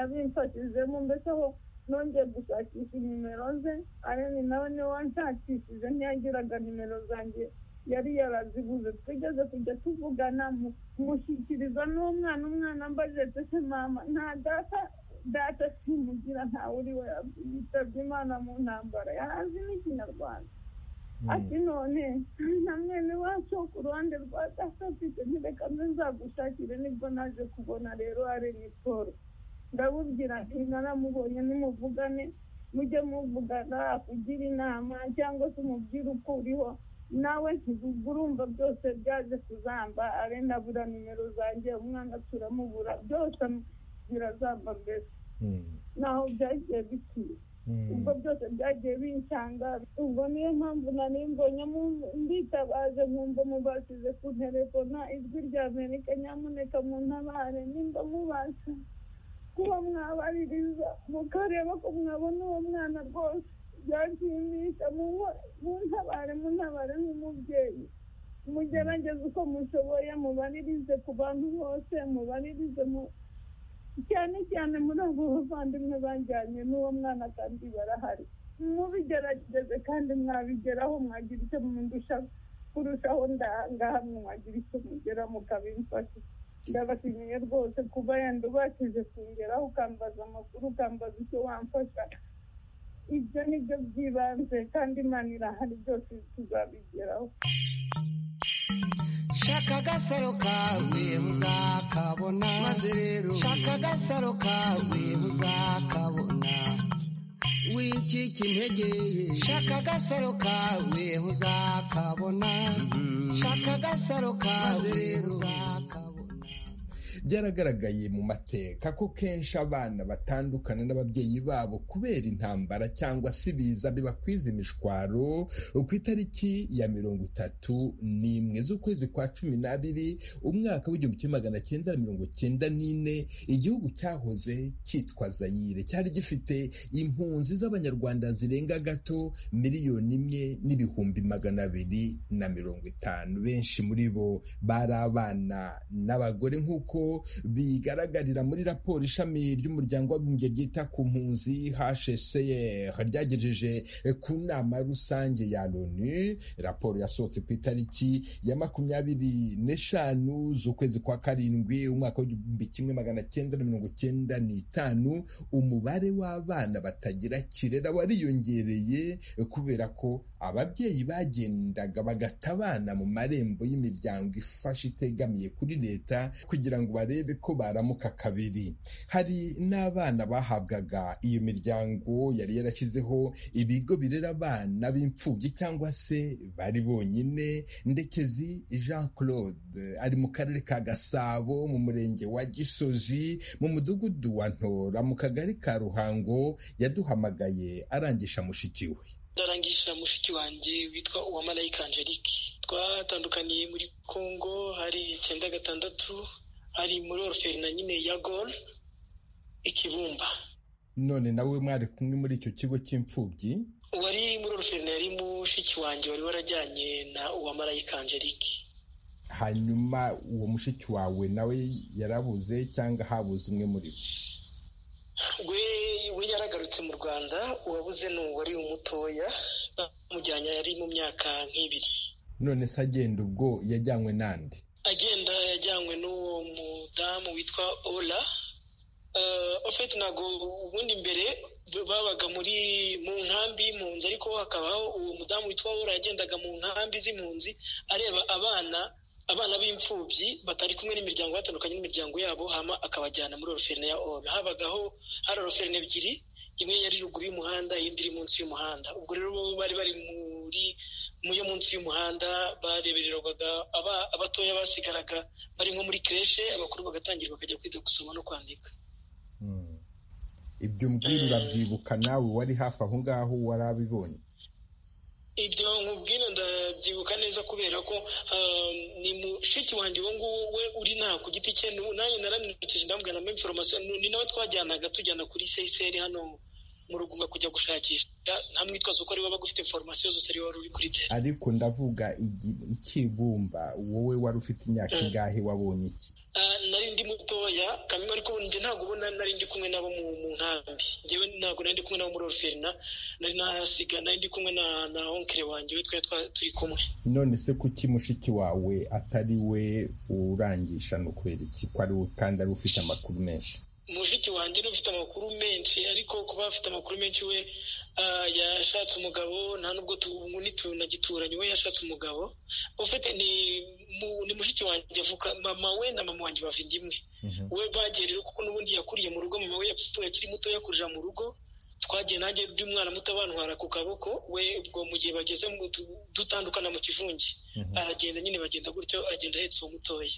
abimfashijemo mbese aho nongeye gushakisha nimero ze areni nawe niwe wanshakishije ntiyagiraga nimero zanjye yari yarazibuze twigeze kujya tuvugana mushyikiriza n'umwana umwana ambaje tese mama nta data data simugira ntawe uri we yitabye imana mu ntambara yarazi n'ikinyarwanda ati none na mwene wacu ku ruhande rwa data afite ntireka mbe nzagushakire nibwo naje kubona rero areni paul ndabubwira nti naramubonye nimuvugane mujye muvugana akugira inama cyangwa se umubwire uko uriho nawe urumva byose byaje kuzamba arenda abura nimero zanjye umwana turamubura byose birazamba mbese naho byagiye bikwiye ubwo byose byagiye binsanga ubwo niyo mpamvu nari mbonye mbitabaje nkumva mubashije kunterefona ijwi rya amerika nyamuneka muntabare nimba mubasha kuba mwabaririza mukareba ko mwabona uwo mwana rwose byashimisha muntabare muntabare nk'umubyeyi mugerageze uko mushoboye mubaririze ku bantu bose mubaririze cyane cyane muri abo bavandimwe bajyanye n'uwo mwana kandi barahari mubigerageze kandi mwabigeraho mwagira icyo mundusha kurushaho ndahangaha mwagira icyo mugera mukabimfasha ndabashimiye rwose kuba yenda ubashije kungeraho ukambaza amakuru ukambaza icyo wamfasha ibyo ni byo by'ibanze kandi imana irahari byose tuzabigeraho shaka agasaro kawe uzakabona maze rero shaka agasaro kawe uzakabona wicika intege ye shaka agasaro kawe uzakabona shaka agasaro kawe uzakabona byaragaragaye mu mateka ko kenshi abana batandukana n'ababyeyi babo kubera intambara cyangwa se ibiza bibakwiza imishwaro ku itariki ya mirongo itatu n'imwe z'ukwezi kwa cumi n'abiri umwaka w'igihumbi kimwe magana cyenda na mirongo cyenda n'ine igihugu cyahoze cyitwa zayire cyari gifite impunzi z'abanyarwanda zirenga gato miliyoni imwe n'ibihumbi magana abiri na mirongo itanu benshi muri bo bari abana n'abagore nk'uko bigaragarira muri raporo ishami ry'umuryango w'abibumbye ryita ku mpunzi hcr ryagejeje ku nama rusange ya loni raporo yasohotse ku itariki ya makumyabiri n'eshanu z'ukwezi kwa karindwi umwaka w'igihumbi kimwe magana cyenda na mirongo cyenda n'itanu umubare w'abana batagira kirera wariyongereye kubera ko ababyeyi bagendaga bagata abana mu marembo y'imiryango ifasha itegamiye kuri leta kugira ngo barebe ko baramuka kabiri hari n'abana bahabwaga iyo miryango yari yarashyizeho ibigo birera abana b'imfubyi cyangwa se bari bonyine ndekezi jean claude ari mu karere ka gasabo mu murenge wa gisozi mu mudugudu wa ntora mu kagari ka ruhango yaduhamagaye arangisha mushiki we ndarangisha mushiki wanjye witwa uwamarayika angelique twatandukaniye muri congo hari icyenda gatandatu hari muri oruferi na nyine ya gol ikibumba none nawe mwari kumwe muri icyo kigo cy'imfubyi uwari muri oruferi yari mushiki wanjye wari warajyanye na uwamarayika angelique hanyuma uwo mushiki wawe nawe yarabuze cyangwa habuze umwe muri bo we we yaragarutse mu rwanda uwabuze ni uwari umutoya bamujyanye yari mu myaka nk'ibiri none se agenda ubwo yajyanywe n'andi agenda yajyanywe n'uwo mudamu witwa ola ofeti ntabwo ubundi mbere babaga muri mu nkambi y'impunzi ariko hakabaho uwo mudamu witwa ola yagendaga mu nkambi z'impunzi areba abana abana b'imfubyi batari kumwe n'imiryango batandukanye n'imiryango yabo hama akabajyana muri oroferne ya oro habagaho hari oroferne ebyiri imwe yari ruguru y'umuhanda iyindi iri munsi y'umuhanda ubwo rero bo bari bari muri mu yo munsi y'umuhanda barebererwaga abatoya basigaraga bari nko muri kireshe abakuru bagatangira bakajya kwiga gusoma no kwandika ibyo mbwira urabyibuka nawe wari hafi aho ngaho wari abibonye ibyo nkubwira ndabyibuka neza kubera ko ni mushiki wanjye uwo nguwo we uri nta ku giti cye nanjye naramwibukije ndamubwira na inforomasiyo ni nawe twajyanaga tujyana kuri seyiseri hano mu rugunga kujya gushakisha nta mwitwazo ko ari waba ufite inforomasiyo zose ari wari uri kuri tera ariko ndavuga ikibumba wowe wari ufite imyaka ingahe wabonye iki nari ndi mutoya kamwe ariko njye ntabwo ubona nari ndi kumwe nabo mu nkambi njyewe ntabwo nari ndi kumwe nabo muri oruferina nari nahasiga nari ndi kumwe na onkere wanjye we twari turi kumwe none se kuki mushiki wawe atari we urangisha ni ukubera iki kandi ari ufite amakuru menshi mushiki wanjye niwe ufite amakuru menshi ariko kuba afite amakuru menshi we yashatse umugabo nta nubwo tunagituranye we yashatse umugabo ufite ni mushiki wanjye avuka mama we na mama wanjye bava imwe we bagiye rero kuko n'ubundi yakuriye mu rugo mama we yapfuye akiri muto yakurira mu rugo twagiye nanjye by'umwana muto abantwara ku kaboko we ubwo mu gihe bageze dutandukana mu kivunge aragenda nyine bagenda gutyo agenda ahetse uwo mutoya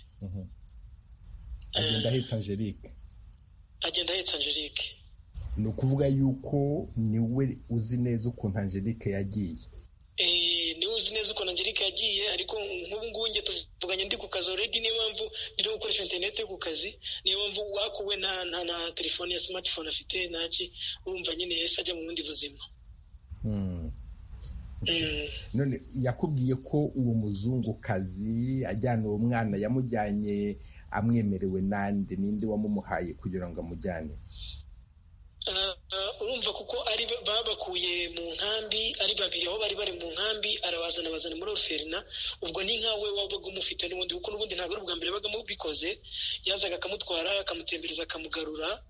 agenda ahetse angelique agenda ahetse angelique ni ukuvuga yuko niwe uzi neza ukuntu angelique yagiye niwe uzi neza ukuntu angelique yagiye ariko nk'ubu ngubu njye tuvuganye ndi ku kazi oredi niyo mpamvu ndi no gukoresha interineti ku kazi niyo mpamvu wakuwe na telefone ya simatifone afite ntaki urumva nyine yahise ajya mu bundi buzima none yakubwiye ko uwo muzungukazi ajyana uwo mwana yamujyanye amwemerewe nande ninde wamumuhaye kugira ngo amujyane urumva kuko ari babakuye mu nkambi ari babiri aho bari bari mu nkambi arabazana bazana muri oruferina ubwo ni nkawe wabaga umufite n'ubundi kuko n'ubundi ntabwo ari ubwa mbere baga mubikoze yazaga akamutwara akamutembereza akamugarura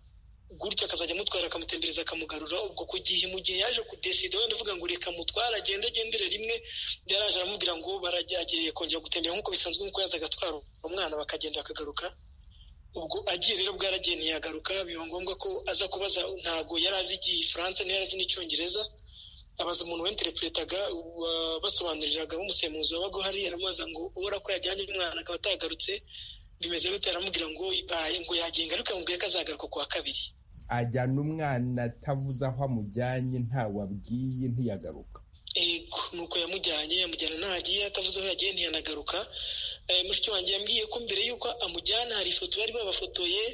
gutyo akazajya amutwara akamutembereza akamugarura ubwo ku gihe mu gihe yaje kudesida wenda uvuga ngo reka mutwara agende agendere rimwe yaraje aramubwira ngo baragiye kongera gutembera nk'uko bisanzwe nk'uko yazaga atwara umwana bakagenda akagaruka ubwo agiye rero bwaragiye ntiyagaruka biba ngombwa ko aza kubaza ntabwo yari azi igifaransa ntiyari azi n'icyongereza abaza umuntu wenterepuretaga basobanuriraga b'umusemuzi wabaga uhari aramubaza ngo ubura ko yajyanye umwana akaba atagarutse bimeze gute aramubwira ngo ngo yagenga ariko amubwiye ko azagaruka ku wa kabiri ajyana umwana atavuze aho amujyanye ntawe abwiye ntiyagaruka yego nuko yamujyanye yamujyana ntaho agiye atavuze aho yagiye ntiyanagaruka mushiki wanjye yambwiye ko mbere y'uko amujyana hari ifoto bari babafotoye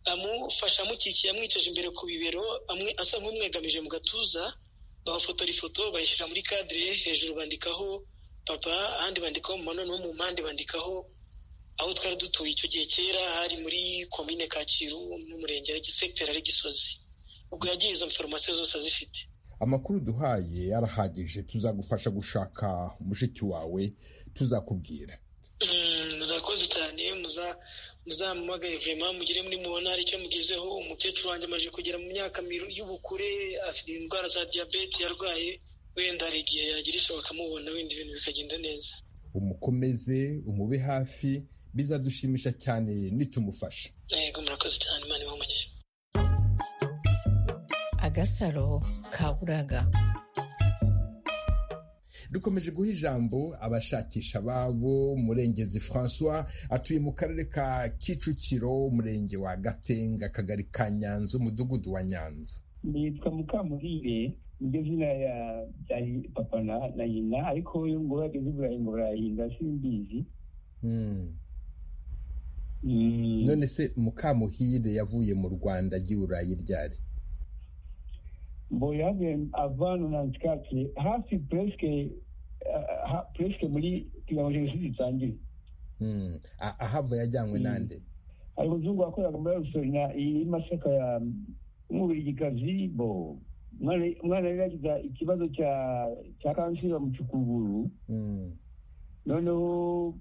amufasha amukikiye amwicaje imbere ku bibero asa nk'umwegamije mu gatuza bafotora ifoto bayishyira muri kadire hejuru bandikaho papa ahandi bandikaho mama no mu mpande bandikaho aho twari dutuye icyo gihe kera hari muri komine kacyiru n'umurenge sekiteri ari gisozi ubwo yagiye izo foromasiyo zose azifite amakuru duhaye arahagije tuzagufasha gushaka mushiki wawe tuzakubwira murakoze cyane muzamamagare vema mugire muri mubona hari icyo mugezeho umukecuru wanjye amaze kugera mu myaka y'ubukure afite indwara za diyabete yarwaye wenda hari igihe yagira ishoboka amubona wenda ibintu bikagenda neza umukomeze umube hafi bizadushimisha cyane nitumufasha yego murakoze cyane imana ibamugere agasaro ka buraga dukomeje guha ijambo abashakisha babo murengezi francois atuye mu karere ka kicukiro umurenge wa gatenga akagari ka nyanza umudugudu wa nyanza nitwa mukamurire niryo zina rya papa na nyina ariko ngo bageze i burayi ngo barahinda simbizi none se mukamuhire yavuye mu rwanda ajya i burayi ryari mboyabe avana na ntikakire hafi puresike puresike muri kugira ngo jenoside itangire ahava yajyanywe n'ande hari umuzungu wakoraga muri rusorina iyi masaka ya umubirigikazi bo umwana yari yagize ikibazo cya kanseri bamucukuguru noneho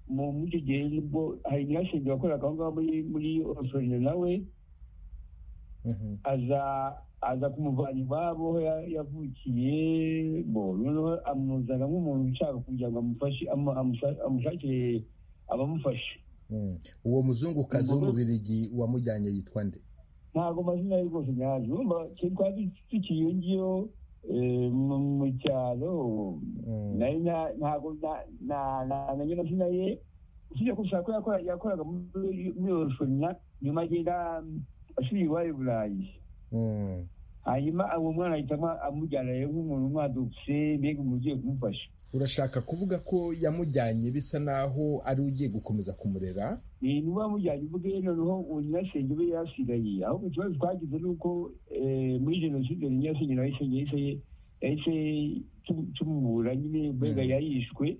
muri icyo gihe nibwo hari nyirasenge wakoraga aho ngaho muri rusorina nawe aza aza kumuvana iwabo aho yavukiye noneho amuzana nk'umuntu ushaka kugira ngo amushakire abamufasha uwo muzungukazi w'umubirigi wamujyanye yitwa nde ntabwo amazina ye rwose nyazi urumva twari dukiye iyo ngiyo mu cyaro ntabwo namenye amazina ye usibye gusa ko yakoraga muri orufina nyuma agenda asubira iwayo burayi hanyuma uwo mwana ahitamo amujyana rero nk'umuntu umwadutse mbega umuntu ugiye kumufasha urashaka kuvuga ko yamujyanye bisa naho ari ugiye gukomeza kumurera ni niba wamujyanye uvuge noneho uwo nyirasenge we yasigaye ahubwo ikibazo twagize ni uko muri jenoside ni nyirasenge nawe isenge yahise tumubura nyine mbega yarishwe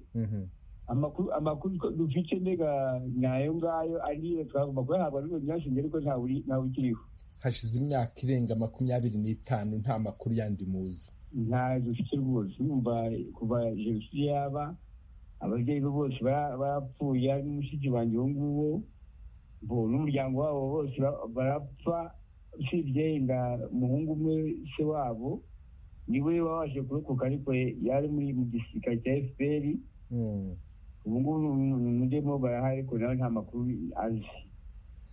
amakuru dufite mbega ni ayo ngayo ariyo twagomba kuyahabwa n'uwo nyirasenge ariko ntawe ukiriho hashize imyaka irenga makumyabiri n'itanu nta makuru yandi muzi nta dufite rwose urumva kuva jenoside yaba ababyeyi be bose barapfuye n'umushiki wanjye uwo nguwo bo n'umuryango wabo bose barapfa usibye inda umuhungu umwe se wabo niwe wabashe kurokoka ariko yari muri mu gisirikare cya fpr ubu ngubu ni umudemo barahari ariko nawe nta makuru azi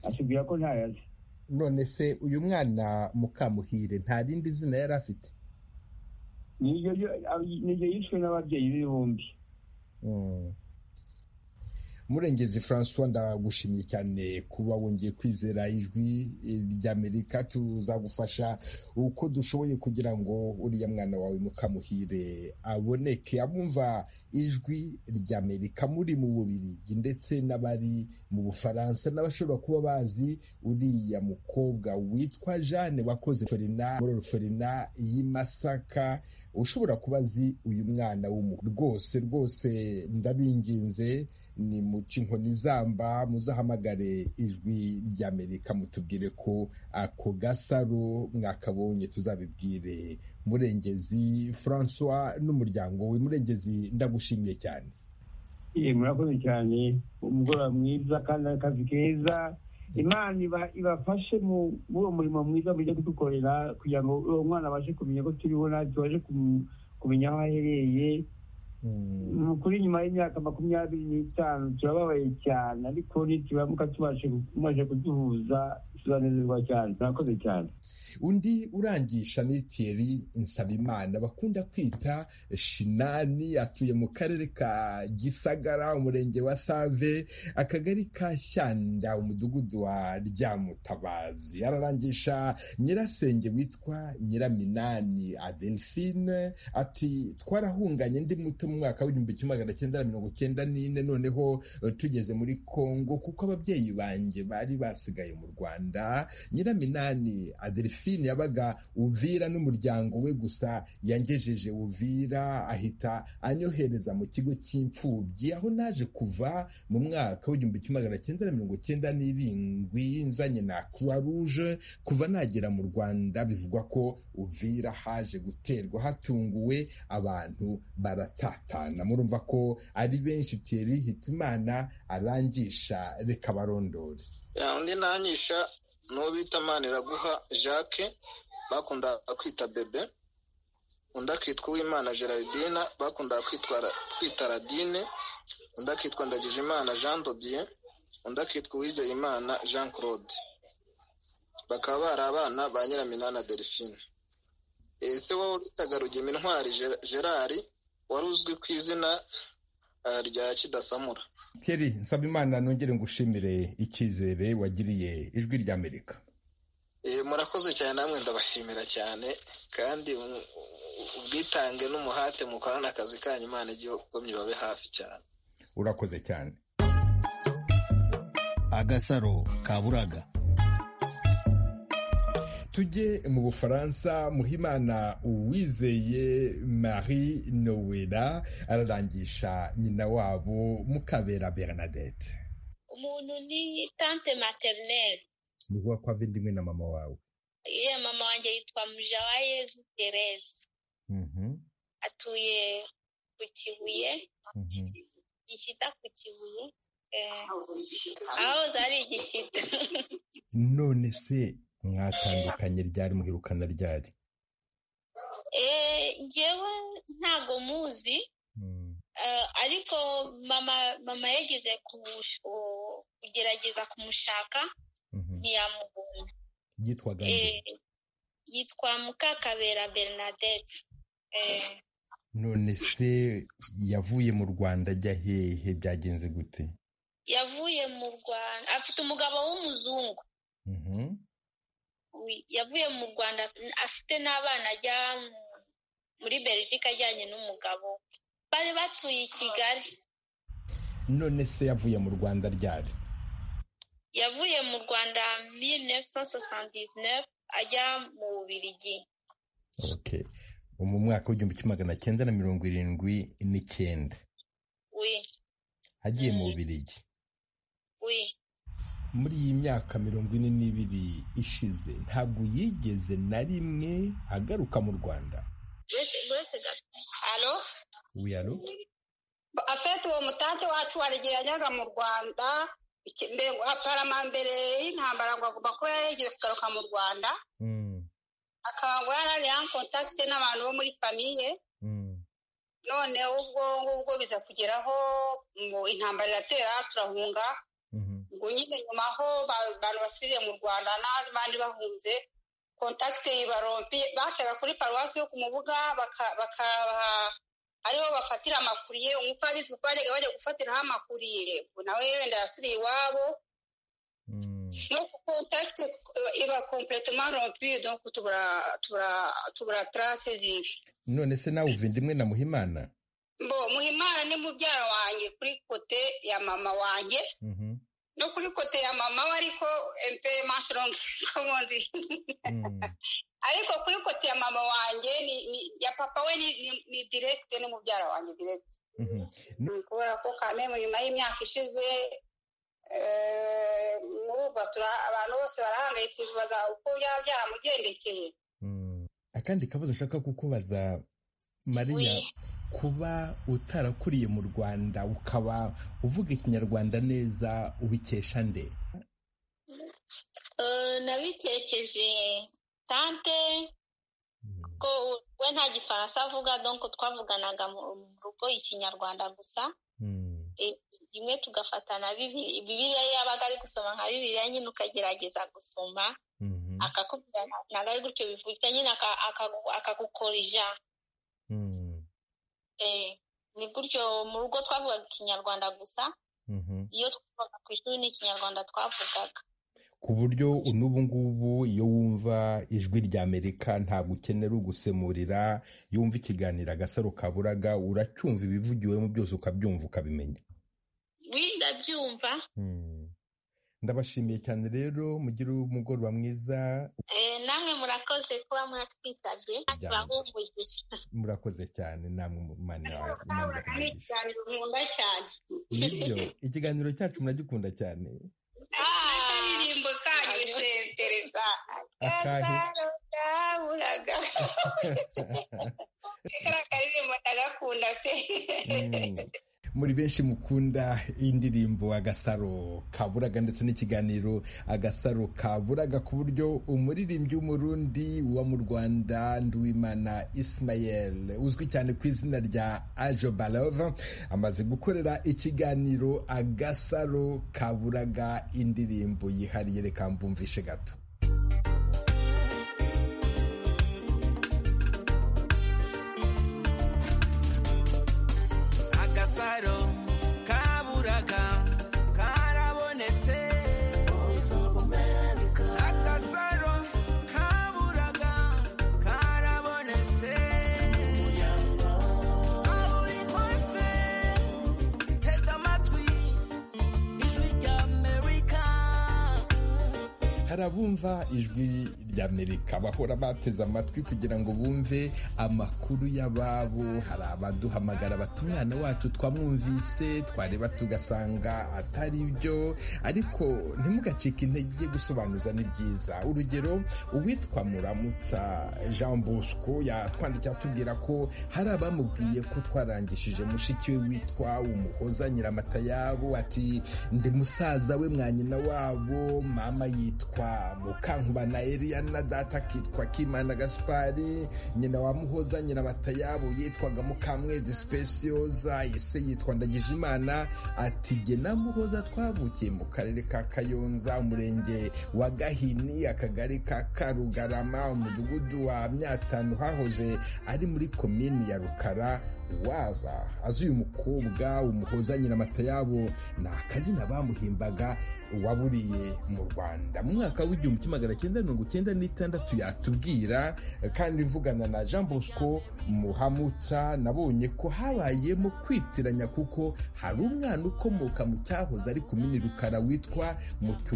atubwira ko ntayo azi none se uyu mwana mukamuhire nta rindi zina yari afite niryo yishwe n'ababyeyi b'ibihumbi murengezi francois ndagushimye cyane kuba wongeye kwizera ijwi ry'amerika tuzagufasha uko dushoboye kugira ngo uriya mwana wawe mukamuhire aboneke abumva ijwi ry'amerika muri mu bubirigi ndetse n'abari mu bufaransa n'abashobora kuba bazi uriya mukobwa witwa jeanne wakoze ferina muri ferina y'i masaka ushobora kuba azi uyu mwana w'umuntu rwose rwose ndabinginze ni muca inkoni izamba muzahamagare ijwi rya amerika mutubwire ko ako gasaro mwakabonye tuzabibwire murengezi francois n'umuryango we murengezi ndagushimiye cyane murakoze cyane umugoroba mwiza kandi akazi keza imana ibafashe muri uwo murimo mwiza mujya kudukorera kugira ngo uwo mwana abashe kumenya ko turiho natwe tubashe kumenya aho ahereye kuri nyuma y'imyaka makumyabiri n'itanu turababaye cyane ariko nituramuka tumaze kuduhuza turanezerwa cyane turakoze cyane undi urangisha ni thierry nsabimana bakunda kwita shinani atuye mu karere ka gisagara umurenge wa save akagari ka shyanda umudugudu wa ryamutabazi ararangisha nyirasenge witwa nyiraminani adelphine ati twarahunganye ndi muto mu mwaka w'igihumbi kimwe magana cyenda na mirongo cyenda n'ine noneho tugeze muri kongo kuko ababyeyi banjye bari basigaye mu rwanda nyiraminani adelphine yabaga uvira n'umuryango we gusa yangejeje uvira ahita anyohereza mu kigo cy'imfubyi aho naje kuva mu mwaka w'igihumbi kimwe magana cyenda na mirongo cyenda n'irindwi nzanye na croix rouge kuva nagera mu rwanda bivugwa ko uvira haje guterwa hatunguwe abantu barata tatana murumva ko ari benshi tiyeri hitimana arangisha reka barondore undi nangisha n'uwo bita maniraguha jacques bakundaga kwita bebe undi akitwa uwimana gerardine bakundaga kwita radine undi akitwa ndagijimana jean dodier undi akitwa uwizeyimana jean claude bakaba bari abana ba nyiraminana delphine ese wowe bitaga rugema intwari gerard wari uzwi ku izina rya kidasamura teri nsaba imana nongere ngushimire icyizere wagiriye ijwi rya amerika murakoze cyane namwe ndabashimira cyane kandi ubwitange n'umuhate mukorana akazi kanyu imana igihugu babe hafi cyane urakoze cyane agasaro kaburaga tujye mu bufaransa muhimana uwizeye marie nowela ararangisha nyina wabo mukabera bernadette umuntu ni tante materineri ni wowe kwava indi na mama wawe iya mama wanjye yitwa mujawayezu terese atuye ku kibuye gishyita ku kibuye aho zari igishyita none se mwatandukanye ryari muherukana ryari ngewe ntago muzi ariko mama yageze kugerageza kumushaka ntiyamubona yitwaga yitwa mukakabera bernadette none se yavuye mu rwanda ajya hehe byagenze gute yavuye mu rwanda afite umugabo w'umuzungu yavuye mu rwanda afite n'abana ajya muri belgique ajyanye n'umugabo bari batuye i kigali none se yavuye mu rwanda ryari yavuye mu rwanda mille ajya mu bubirigi mu mwaka w'igihumbi kimwe magana cyenda na mirongo irindwi n'icyenda agiye mu bubirigi muri iyi myaka mirongo ine n'ibiri ishize ntabwo yigeze na rimwe agaruka mu rwanda alo alo afite uwo mutanti wacu waregeranyaga mu rwanda parama mbere y'intambara ngo agomba kuba yigeze kugaruka mu rwanda akaba ngo yarari en contact n'abantu bo muri famiye none ubwo ngubwo biza kugeraho ngo intambara iratera turahunga ngo nyine nyuma aho abantu basiriye mu rwanda n'abandi bahunze kontakite barompi bacaga kuri paruwasi yo ku mubuga bakabaha ariho bafatira amakuriye umupadiri tukarega bajya gufatiraho amakuriye nawe wenda yasiriye iwabo no kontakite iba kompletoma rompi donko tubura tarase zibi none se nawe uva indimwe na muhimana bo muhimana ni mubyara wanjye kuri kote ya mama wanjye no kuri kote ya mama we ariko empe mashirongi komondi ariko kuri kote ya mama wanjye ni- ni- ya papa we ni- ni- ni direkite ni mubyara wanjye direkite kubera ko kamemu nyuma y'imyaka ishize eh, murumva tura- abantu bose barahangayitse bibaza uko byaba byaramugendekeye akandi kabazo ushaka kukubaza mariya Oui. kuba utarakuriye mu rwanda ukaba uvuga ikinyarwanda neza ubikesha nde Eh, nabikekeje tante ko we nta gifaransa avuga donko twavuganaga mu mu rugo ikinyarwanda gusa Eh, rimwe tugafata na Bibi- bibiliya ye yabaga ari gusoma nka bibiliya nyine ukagerageza gusoma akakubwira nta- ntabwo ari gutyo bivuga nyine aka- akagu- akagukorija Eh, ni gutyo mu rugo twavugaga ikinyarwanda gusa iyo twavugaga ku ishuri ni ikinyarwanda twavugaga ku buryo n'ubu ngubu iyo wumva ijwi rya amerika ntabwo ukenera ugusemurira iyo wumva ikiganiro agasaro kaburaga uracyumva ibivugiwemo byose ukabyumva ukabimenya wi ndabyumva ndabashimiye cyane rero mugire umugoroba mwiza Eh, namwe murakoze kuba mwatwitabye Ijambo. bahumurije murakoze cyane namwe mu- Imana iba- Imana ibahe umugisha. ikiganiro nkunda cyane nibyo ikiganiro cyacu muragikunda cyane akaririmbo kanyu bisentereza Akahe? agasaro kaburaga kari akaririmbo ndagakunda pe Mm. muri benshi mukunda indirimbo agasaro kaburaga ndetse n'ikiganiro agasaro kaburaga ku buryo umuririmbyi w'umurundi uba mu rwanda nduwimana ismael uzwi cyane ku izina rya ajo balova amaze gukorera ikiganiro agasaro kaburaga indirimbo yihariye reka mbumvishe gato agasaro kaburaga karabonetse agasaro kaburaga karabonetse aho uri hose tega amatwi ijwi rya amerika hari abumva ijwi rya amerika bahora bateze amatwi kugira ngo bumve amakuru y'ababo hari abaduhamagara bati umwana wacu twamwumvise twareba tugasanga atari byo ariko ntimugacike intege gusobanuza ni byiza urugero uwitwa muramutsa jean bosco yatwandikiye atubwira ko hari abamubwiye ko twarangishije mushiki we witwa umuhoza nyiramatayabo ati ndi musaza we mwa nyina wabo mama yitwa mukankubana eliana data akitwa kimana gaspari nyina wa muhoza nyiramatayabo yitwaga mukamwezi specioza ise yitwa ndagijimana ati jye na muhoza twavukiye mu karere ka kayonza umurenge wa gahini akagari ka karugarama umudugudu wa myatanu hahoze ari muri komini ya rukara waba azi uyu mukobwa umuhoza nyiramata yabo ni akazina bamuhimbaga waburiye mu rwanda mu mwaka w'igihumbi kimwe magana cyenda mirongo cyenda n'itandatu yatubwira kandi mvugana na jean bosco muhamutsa nabonye ko habayemo kwitiranya kuko hari umwana ukomoka mu cyahoze ari komini rukara witwa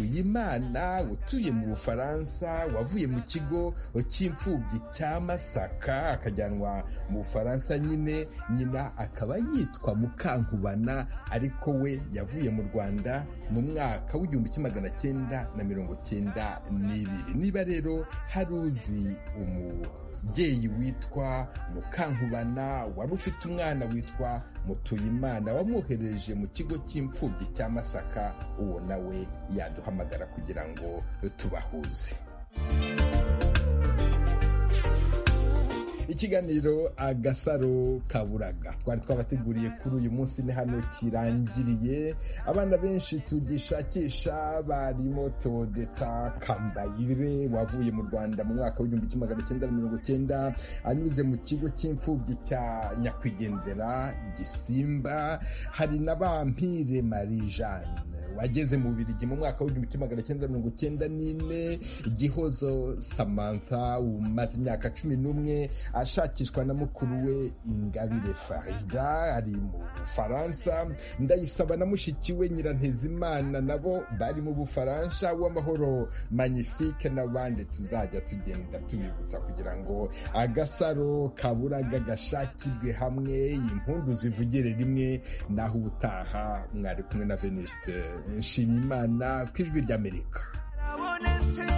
mutuyimana utuye mu bufaransa wavuye mu kigo cy'imfubyi cya masaka akajyanwa mu bufaransa nyine nyina akaba yitwa mukankubana ariko we yavuye mu rwanda mu mwaka w'igihumbi kimwe magana cyenda na mirongo cyenda n'ibiri niba rero hari uzi umubyeyi witwa mukankubana wari ufite umwana witwa mutuyimana wamwohereje mu kigo cy'imfubyi cya masaka uwo nawe yaduhamagara kugira ngo tubahuze ikiganiro agasaro kaburaga twari twabateguriye kuri uyu munsi ni hano kirangiriye abana benshi tugishakisha barimo teodeta kambayire wavuye mu rwanda mu mwaka w'igihumbi kimwe magana cyenda na mirongo cyenda anyuze mu kigo cy'imfubyi cya nyakwigendera gisimba hari na bampire marie jeanne ageze mu Bubiligi mu mwaka w'igihumbi kimwe magana cyenda mirongo icyenda n'ine igihozo samantha umaze imyaka cumi n'umwe ashakishwa na mukuru we ingabire farida ari mu bufaransa ndayisaba na mushiki we nyirantezimana nabo bari mu bufaransa w'amahoro magnifique n'abandi tuzajya tugenda tubibutsa kugira ngo agasaro kaburaga gashakirwe hamwe impundu zivugire rimwe naho ubutaha mwari kumwe na veniste nshimiyimana ku ijwi ry'amerika Abonetse